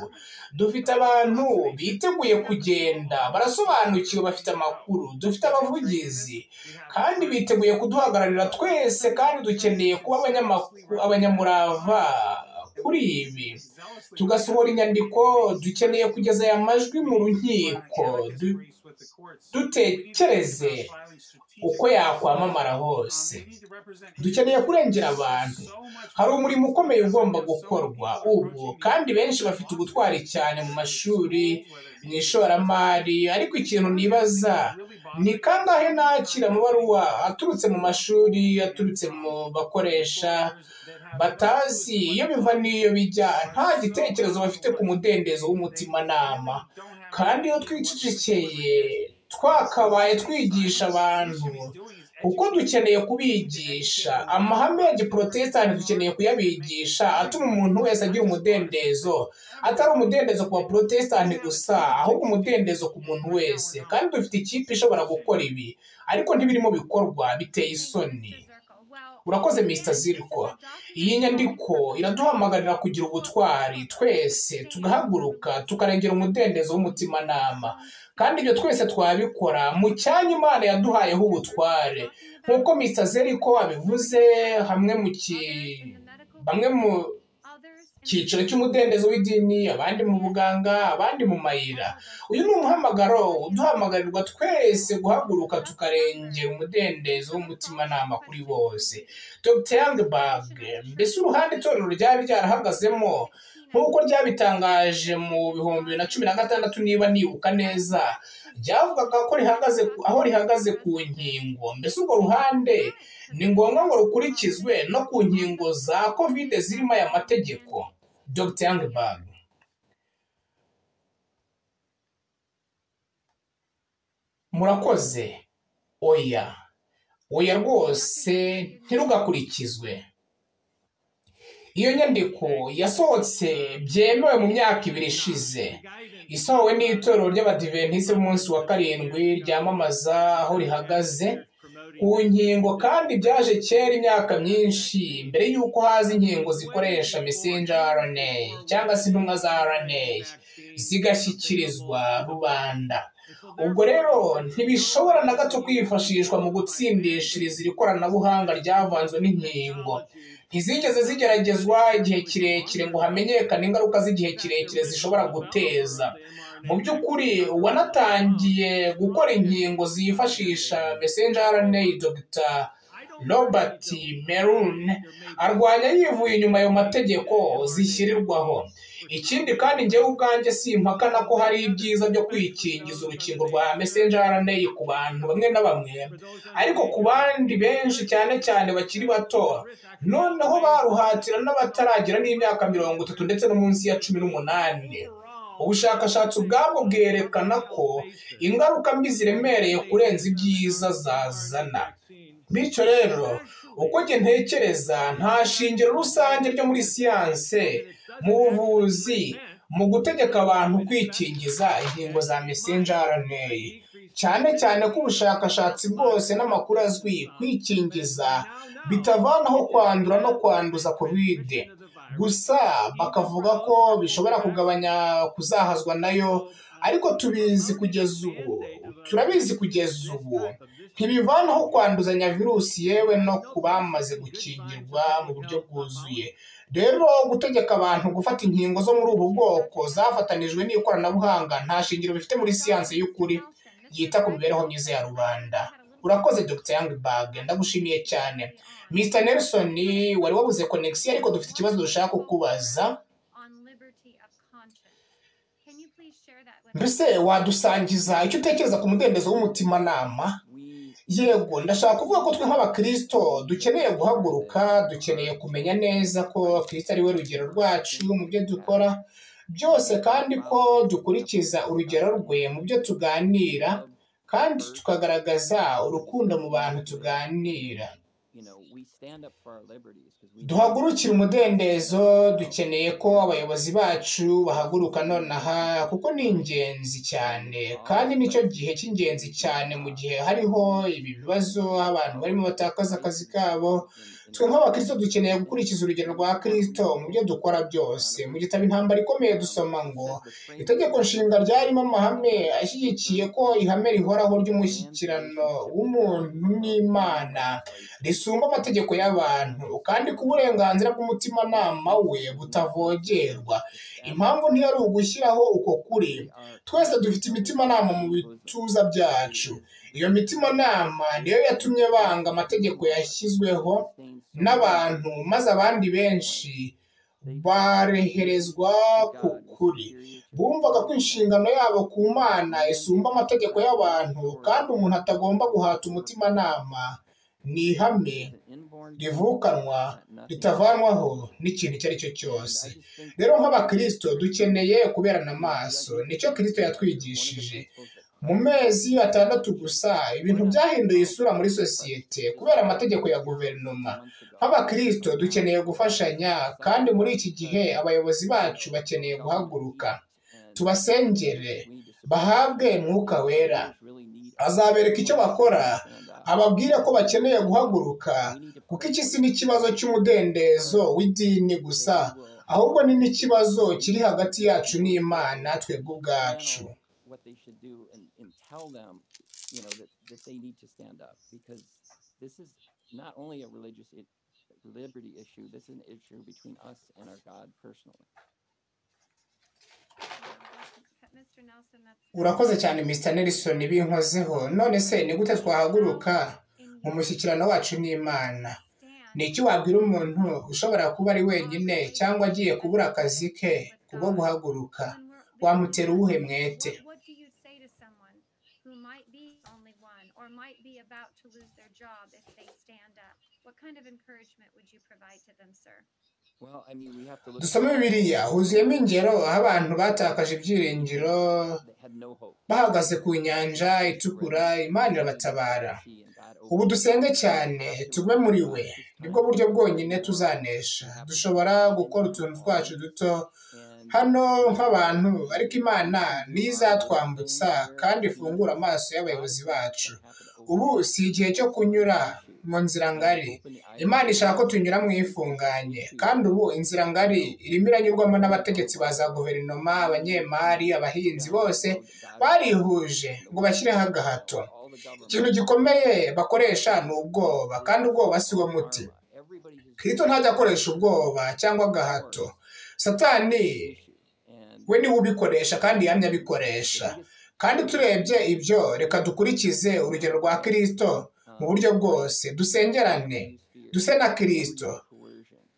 dufite abantu biteguye kugenda barasobanukiwe bafite amakuru dufite abavugizi kandi biteguye kuduhagararira twese kandi dukeneye kuba abanyamurava kuri ibi tugasohora inyandiko dukeneye kugeza aya majwi mu nkiko dutekereze uko yakwamamara hose dukeneye kurengera abantu hari umurimo ukomeye ugomba gukorwa ubu kandi benshi bafite ubutwari cyane mu mashuri mu ishoramari ariko ikintu nibaza ni kangahe nakira amabaruwa aturutse mu mashuri aturutse mu bakoresha batazi iyo biva n'iyo bijya nta gitekerezo bafite ku mudendezo w'umutimanama kandi iyo twicecekeye twakabaye twigisha abantu kuko dukeneye kubigisha amahame ya giporotesitanti dukeneye kuyabigisha atuma umuntu wese agira umudendezo atari umudendezo ku baporotesitanti gusa ahubwo umudendezo ku muntu wese kandi dufite ikipe ishobora gukora ibi ariko ntibirimo bikorwa biteye isoni urakoze misita ziriko iyi nyandiko iraduhamagarira kugira ubutwari twese tugahaguruka tukarengera umudendezo w'umutimanama kandi ibyo twese twabikora mu cyanya imana yaduhayeho ubutware nk'uko misita zeriko abivuze hamwe mu ki bamwe mu cyiciro cy'umudendezo w'idini abandi mu buganga abandi mu mayira uyu ni umuhamagaro uduhamagarirwa twese guhaguruka tukarengera umudendezo w'umutimanama kuri bose dr yangberg mbese uruhande itorero ryari ryarahagazemo nk'uko ryabitangaje mu bihumbi bibiri na cumi na gatandatu niba nibuka neza ryavugaga ko rihagaze aho rihagaze ku nkingo mbese urwo ruhande ni ngombwa ngo rukurikizwe no ku nkingo za kovide zirimo aya mategeko dr yangberg murakoze oya oya rwose ntirugakurikizwe iyo nyandiko yasohotse byemewe mu myaka ibiri ishize isohowe n'itorero ry'abadiventisite b'umunsi wa karindwi ryamamaza aho rihagaze ku nkingo kandi byaje kera imyaka myinshi mbere y'uko haza inkingo zikoresha mesenja rna cyangwa se intumwa za rna zigashyikirizwa rubanda ubwo rero ntibishobora na gato kwifashishwa mu gutsindishiriza iri koranabuhanga ryavanzwe n'inkingo ntizigeze zigeragezwa igihe kirekire ngo hamenyekane ingaruka z'igihe kirekire zishobora guteza mu by'ukuri uwanatangiye gukora inkingo zifashisha mesenja rna dr robert merun arwanya yivuye inyuma ayo mategeko zishyirirwaho ikindi kandi ngewe ubwanjye simpakana ko hari ibyiza byo kwikingiza urukingo rwa mesenja rna ku bantu bamwe na bamwe ariko ku bandi benshi cyane cyane bakiri bato noneho baruhatira n'abataragira n'imyaka mirongo itatu ndetse no munsi ya cumi n'umunani ubushakashatsi ubwabwo bwerekana ko ingaruka mbi ziremereye kurenza ibyiza zazana bityo rero uko njye ntekereza nta shingiro rusange ryo muri siyanse mu buvuzi mu gutegeka abantu kwikingiza inkingo za mesenja rna cyane cyane ko ubushakashatsi bwose n'amakuru azwi kwikingiza bitavanaho kwandura no kwanduza kovide gusa bakavuga ko bishobora kugabanya kuzahazwa nayo ariko tubizi kugeza ubu turabizi kugeza ubu ntibivanaho kwanduzanya virusi yewe no ku bamaze gukingirwa mu buryo bwuzuye rero gutegeka abantu gufata inkingo zo muri ubu bwoko zafatanijwe n'ikoranabuhanga nta shingiro bifite muri siyanse y'ukuri yita ku mibereho myiza ya rubanda urakoze dr yangberg ndagushimiye cyane mr nelson wari wabuze konegisiyo ariko dufite ikibazo dushaka kukubaza mbese wadusangiza icyo utekereza ku mudendezo w'umutimanama yego ndashaka kuvuga ko twe nk'abakirisito dukeneye guhaguruka dukeneye kumenya neza ko kirisito ari we rugero rwacu mu byo dukora byose kandi ko dukurikiza urugero rwe mu byo tuganira kandi tukagaragaza urukundo mu bantu tuganira duhagurukire umudendezo dukeneye ko abayobozi bacu bahaguruka nonaha kuko ni ingenzi cyane kandi nicyo gihe cy'ingenzi cyane mu gihe hariho ibi bibazo abantu barimo batakaza akazi kabo twe nk'abakirisito dukeneye gukurikiza urugero rwa kirisito mu byo dukora byose mu gitabo intambara ikomeye dusoma ngo itegeko nshinga ryarimo amahame ashyigikiye ko ihame rihoraho ry'umushyikirano w'umuntu n'imana risumba amategeko y'abantu kandi ko uburenganzira bw'umutimanama we butavogerwa impamvu ntiyari ugushyiraho uko kuri twese dufite imitimanama mu bituza byacu iyo mitimanama niyo yatumye banga amategeko yashyizweho n'abantu maze abandi benshi bareherezwa ku kuri bumvaga ko inshingano yabo ku mana isumba amategeko y'abantu kandi umuntu atagomba guhata umutimanama ni ihame rivukanwa ritavanwaho n'ikintu icyo ari cyo cyose rero nk'abakirisito dukeneye kuberana amaso nicyo kirisito yatwigishije mu mezi atandatu gusa ibintu byahinduye isura muri sosiyete kubera amategeko ya guverinoma nk'abakirisito dukeneye gufashanya kandi muri iki gihe abayobozi bacu bakeneye guhaguruka tubasengere bahabwe mwuka wera azabereka icyo bakora ababwire ko bakeneye guhaguruka kuko iki si n'ikibazo cy'umudendezo w'idini gusa ahubwo ni n'ikibazo kiri hagati yacu n'imana twebwe ubwacu liberty issue. This is an issue between us and our God personally. urakoze cyane mr nelson binkozeho none se ni gute twahaguruka mu mushyikirano wacu n'imana ni iki wabwira umuntu ushobora kuba ari wenyine cyangwa agiye kubura akazi ke kubwo guhaguruka wamutera uwuhe mwete dusome bibiliya huzuyemo ingero aho abantu batakaje ibyiringiro bahagaze ku nyanja itukura imana irabatabara ubu dusenge cyane tugwe muri we nibwo buryo bwonyine tuzanesha dushobora gukora utuntu twacu duto hano nk'abantu ariko imana niyo izatwambutsa kandi ifungura amaso y'abayobozi bacu ubu si igihe cyo kunyura mu nzira ngari imana ishaka ko tunyura mu ifunganye kandi ubu inzira ngari irimo iranyurwamo n'abategetsi ba za guverinoma abanyemari abahinzi bose barihuje ngo bashyireho agahato ikintu gikomeye bakoresha ni ubwoba kandi ubwoba si wo muti kirito ntajya akoresha ubwoba cyangwa agahato satani we niwe ubikoresha kandi yamye abikoresha kandi turebye ibyo reka dukurikize urugero rwa kirisito mu buryo bwose dusengerane duse na kirisito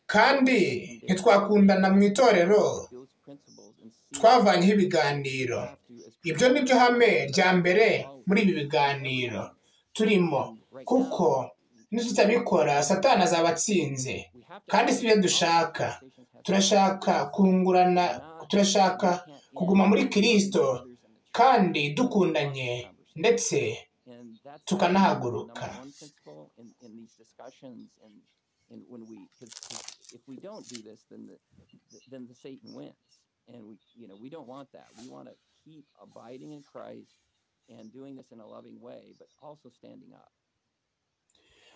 kandi ntitwakundana mu itorero twavanyeho ibiganiro ibyo ni byo hame rya mbere muri ibi biganiro turimo kuko nitutabikora satana azaba atsinze kandi si ibyo dushaka turashaka kungurana turashaka kuguma muri kirisito kandi dukundanye ndetse tukanahaguruka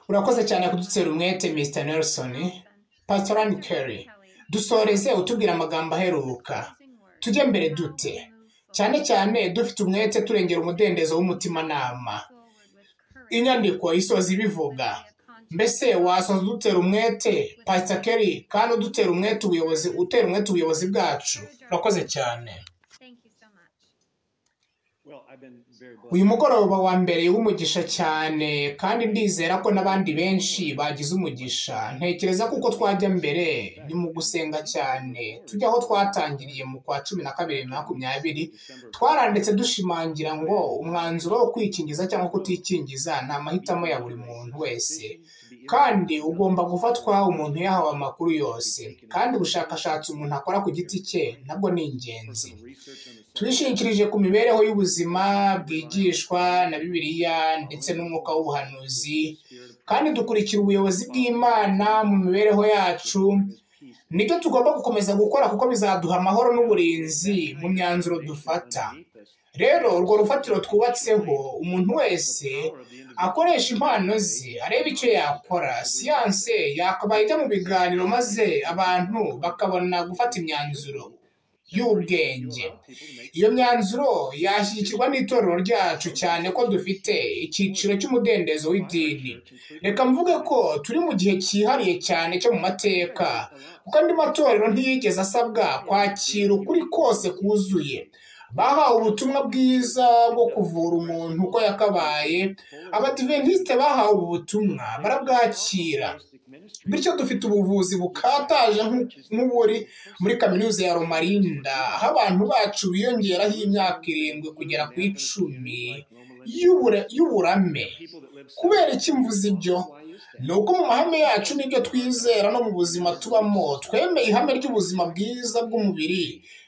urakoze cyane kudutera umwete mr nelson pastorani kerry dusoreze utubwira amagambo aheruka tujye mbere dute cyane cyane dufite umwete turengera umudendezo w'umutimanama inyandiko isoza ibivuga mbese wasoza udutera umwete pasitakeri kandi udutera umwete ubuyobozi utera umwete ubuyobozi bwacu urakoze cyane uyu mugoroba wa mbere w'umugisha cyane kandi ndizera ko n'abandi benshi bagize umugisha ntekereza ko uko twajya mbere ni mu gusenga cyane tujya aho twatangiriye mu kwa cumi na kabiri makumyabiri twaranditse dushimangira ngo umwanzuro wo kwikingiza cyangwa kutikingiza ni amahitamo ya buri muntu wese kandi ugomba gufatwa umuntu yahawe amakuru yose kandi ubushakashatsi umuntu akora ku giti cye nabwo ni ingenzi twishingikirije ku mibereho y'ubuzima bwigishwa na bibiliya ndetse n'umwuka w'ubuhanuzi kandi dukurikira ubuyobozi bw'imana mu mibereho yacu nibyo tugomba gukomeza gukora kuko bizaduha amahoro n'uburinzi mu myanzuro dufata rero urwo rufatiro twubatseho umuntu wese akoresha impano ze areba icyo yakora siyanse yakabaye ijya mu biganiro maze abantu bakabona gufata imyanzuro y'ubwenge iyo myanzuro yashyigikirwa n'itorero ryacu cyane ko dufite icyiciro cy'umudendezo w'idini reka mvuge ko turi mu gihe cyihariye cyane cyo mu mateka kuko andi matorero ntiyigeze asabwa kwakira ukuri kose kuzuye bahawe ubutumwa bwiza bwo kuvura umuntu uko yakabaye abadiventisite bahawe ubu butumwa barabwakira bityo dufite ubuvuzi bukataje nk'uburi muri kaminuza ya romarinda aho abantu bacu biyongeraho imyaka irindwi kugera ku icumi y'uburame kubera iki mvuze ibyo ni uko mu mahame yacu n'ibyo twizera no mu buzima tubamo twemeye ihame ry'ubuzima bwiza bw'umubiri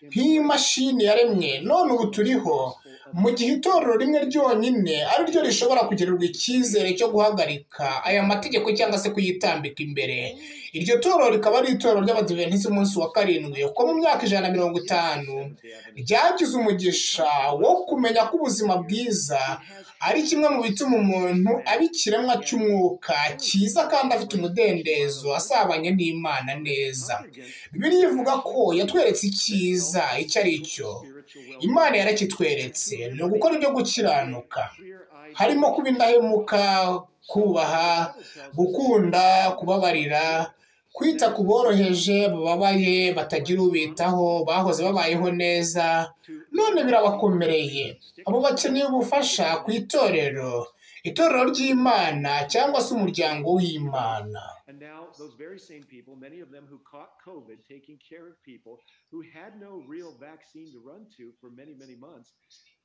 nk'imashini yaremwe none ubu turiho mu gihe itorero rimwe ryonyine ari ryo rishobora kugirirwa icyizere cyo guhagarika aya mategeko cyangwa se kuyitambika imbere iryo torero rikaba ari itorero ry'abadiventisiti umunsi wa karindwi kuko mu myaka ijana na mirongo itanu ryagize umugisha wo kumenya ko ubuzima bwiza ari kimwe mu bituma umuntu aba ikiremwa cy'umwuka cyiza kandi afite umudendezo asabanye n'imana neza bibiliya ivuga ko yatweretse icyiza icyo ari cyo imana yarakitweretse ni ugukora ibyo gukiranuka harimo kuba indahemuka kubaha gukunda kubabarira kwita ku boroheje bababaye batagira ubitaho bahoze babayeho neza none birabakomereye abo bakeneye ubufasha ku itorero itorero ry'imana cyangwa se umuryango w'imana And now, those very same people, many of them who caught COVID taking care of people who had no real vaccine to run to for many, many months,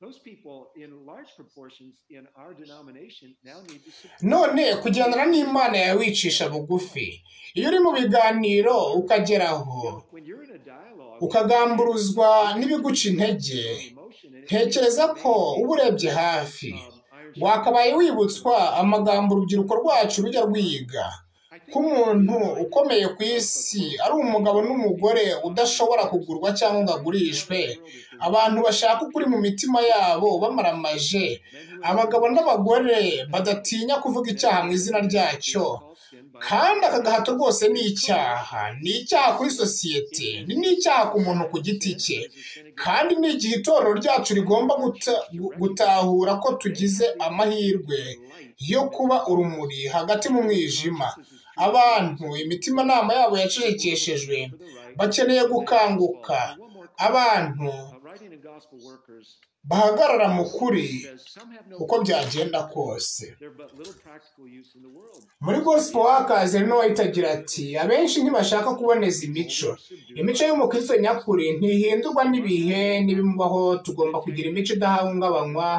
those people, in large proportions in our denomination, now need to support. none kugendana n'imana yawe wicisha bugufi iyo uri mu biganiro ukageraho When you're in a dialogue, ukagamburuzwa n'ibiguca intege emotion, and it- ntekereza ko uba urebye hafi Um, Iron Sheik, wakabaye wibutswa amagambo urubyiruko rwacu rujya rwiga I think ko umuntu ukomeye ku isi ari umugabo n'umugore udashobora kugurwa cyangwa ngo agurishwe abantu bashaka ukuri mu mitima yabo bamaramaje men who abagabo n'abagore badatinya kuvuga icyaha mu izina ryacyo call sin by kandi aka gahato rwose ni icyaha ni icyaha kuri sosiyete ni n'icyaha ku muntu ku giti cye is a sin against kandi ni igihe itorero ryacu rigomba guta- gu- gutahura ko tugize amahirwe light. yo kuba urumuri hagati mu mwijima abantu imitimanama yabo yacecekeshejwe For the right. bakeneye gukanguka One more abantu Uh, writing and gospel workers bahagarara mu kuri says some have no uko byagenda kose There but little practical use in the world. muri gospel workers hari n'uwayitangira ati abenshi ntibashaka kuboneza imico imico y'umukristo nyakuri ntihindurwa n'ibihe n'ibimubaho tugomba kugira imico idahungabanywa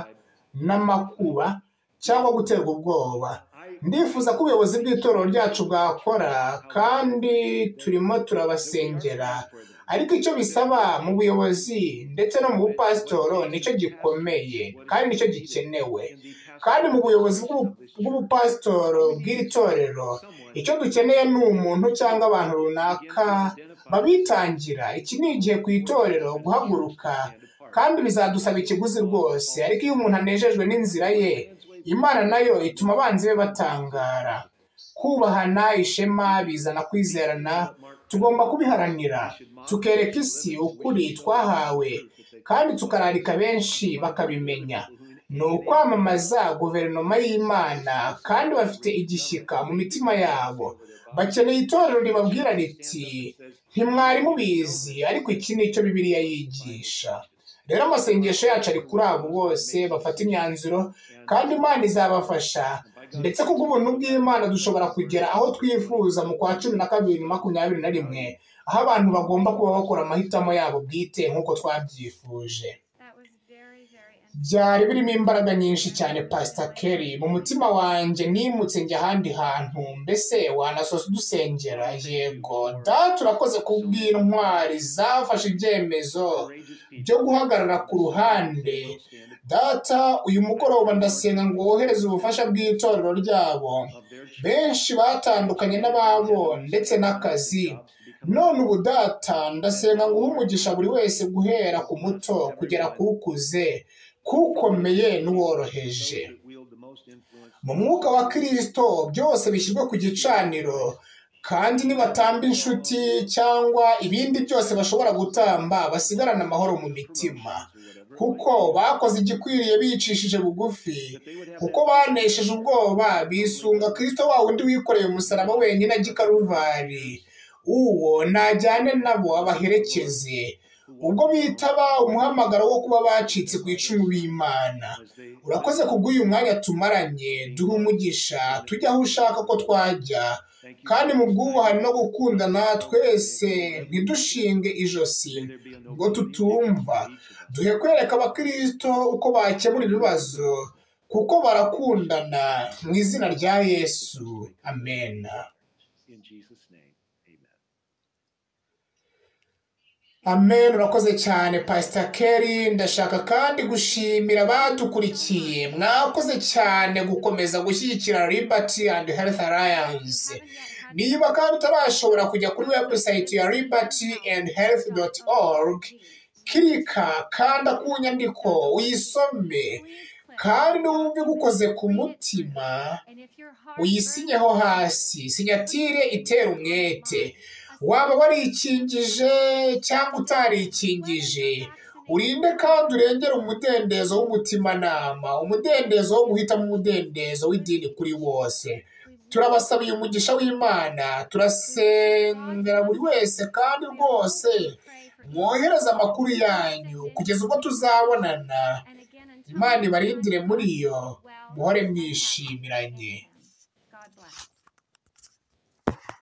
n'amakuba cyangwa guterwa ubwoba ndifuza ko ubuyobozi bw'itorero ryacu bwakora kandi turimo turabasengera ariko icyo bisaba mu buyobozi ndetse no mu bupasitoro nicyo gikomeye kandi nicyo gikenewe kandi mu buyobozi bw'ubu- bw'ubupasitoro bw'iri torero icyo dukeneye ni umuntu cyangwa abantu runaka babitangira iki ni igihe ku itorero guhaguruka kandi bizadusaba ikiguzi rwose ariko iyo umuntu anejejwe n'inzira ye imana nayo ituma abanzi be batangara kubahana ishema bizana kwizerana tugomba kubiharanira tukereka isi ukuri twahawe kandi tukararika benshi bakabimenya ni ukwamamaza guverinoma y'imana kandi bafite igishyika mu mitima yabo bakeneye itorero ribabwira riti ntimwari mubizi ariko iki ni cyo bibiliya yigisha rero amasengesho yacu ari kuri abo bose bafata imyanzuro kandi imana izabafasha ndetse kubwo ubuntu bw'imana dushobora kugera aho twifuza mu kwa cumi na kabiri makumyabiri na rimwe aho abantu bagomba kuba bakora amahitamo yabo bwite nk'uko twabyifuje byari birimo imbaraga nyinshi cyane pasita keri mu mutima wanjye nimutse njya ahandi hantu mbese wanasoza udusengera yego data urakoze kubw'intwari zafashe ibyemezo byo guhagarara ku ruhande data uyu mugoroba ndasenga ngo wohereze ubufasha bw'itorero ryabo benshi batandukanye n'ababo ndetse n'akazi none ubu data ndasenga ngo uhe umugisha buri wese guhera ku muto kugera ku ukuze kukomeye n'uworoheje mu mwuka wa kirisito byose bishyirwe ku gicaniro kandi nibatamba inshuti cyangwa ibindi byose bashobora gutamba basigarane amahoro mu mitima kuko bakoze igikwiriye bicishije bugufi kuko banesheje ubwoba bisunga kirisito wa wundi wikoreye umusaraba wenyine ajya i karuvari uwo najyane nabo abaherekeze ubwo bitaba umuhamagaro wo kuba bacitse ku icumu b'imana urakoze kubw'uyu mwanya tumaranye duha umugisha tujya aho ushaka ko twajya kandi mu bwubahane no gukundana twese ntidushinge ijosi ngo tutumva duhe kwereka abakirisito uko bakemura ibibazo kuko barakundana mu izina rya yesu amena In Jesus' name, amen. amen urakoze cyane pasita keri ndashaka kandi gushimira abadukurikiye mwakoze cyane gukomeza gushyigikira ribati andi herifu arayanse niba kandi utarashobora kujya kuri webusayiti ya ribati andi herifu doti orugi kirika kanda ku nyandiko uyisome kandi n'uwumva igukoze ku mutima uyisinyeho hasi sinyatire itera umwete waba warikingije cyangwa utarikingije urinde kandi urengere umudendezo w'umutimanama umudendezo wo guhitamo umudendezo w'idini kuri wose turabasabiye umugisha w'imana turasengera buri wese kandi rwose mwohereze amakuru yanyu kugeza ubwo tuzabonana imana ibarindire muri yo muhore mwishyimiranye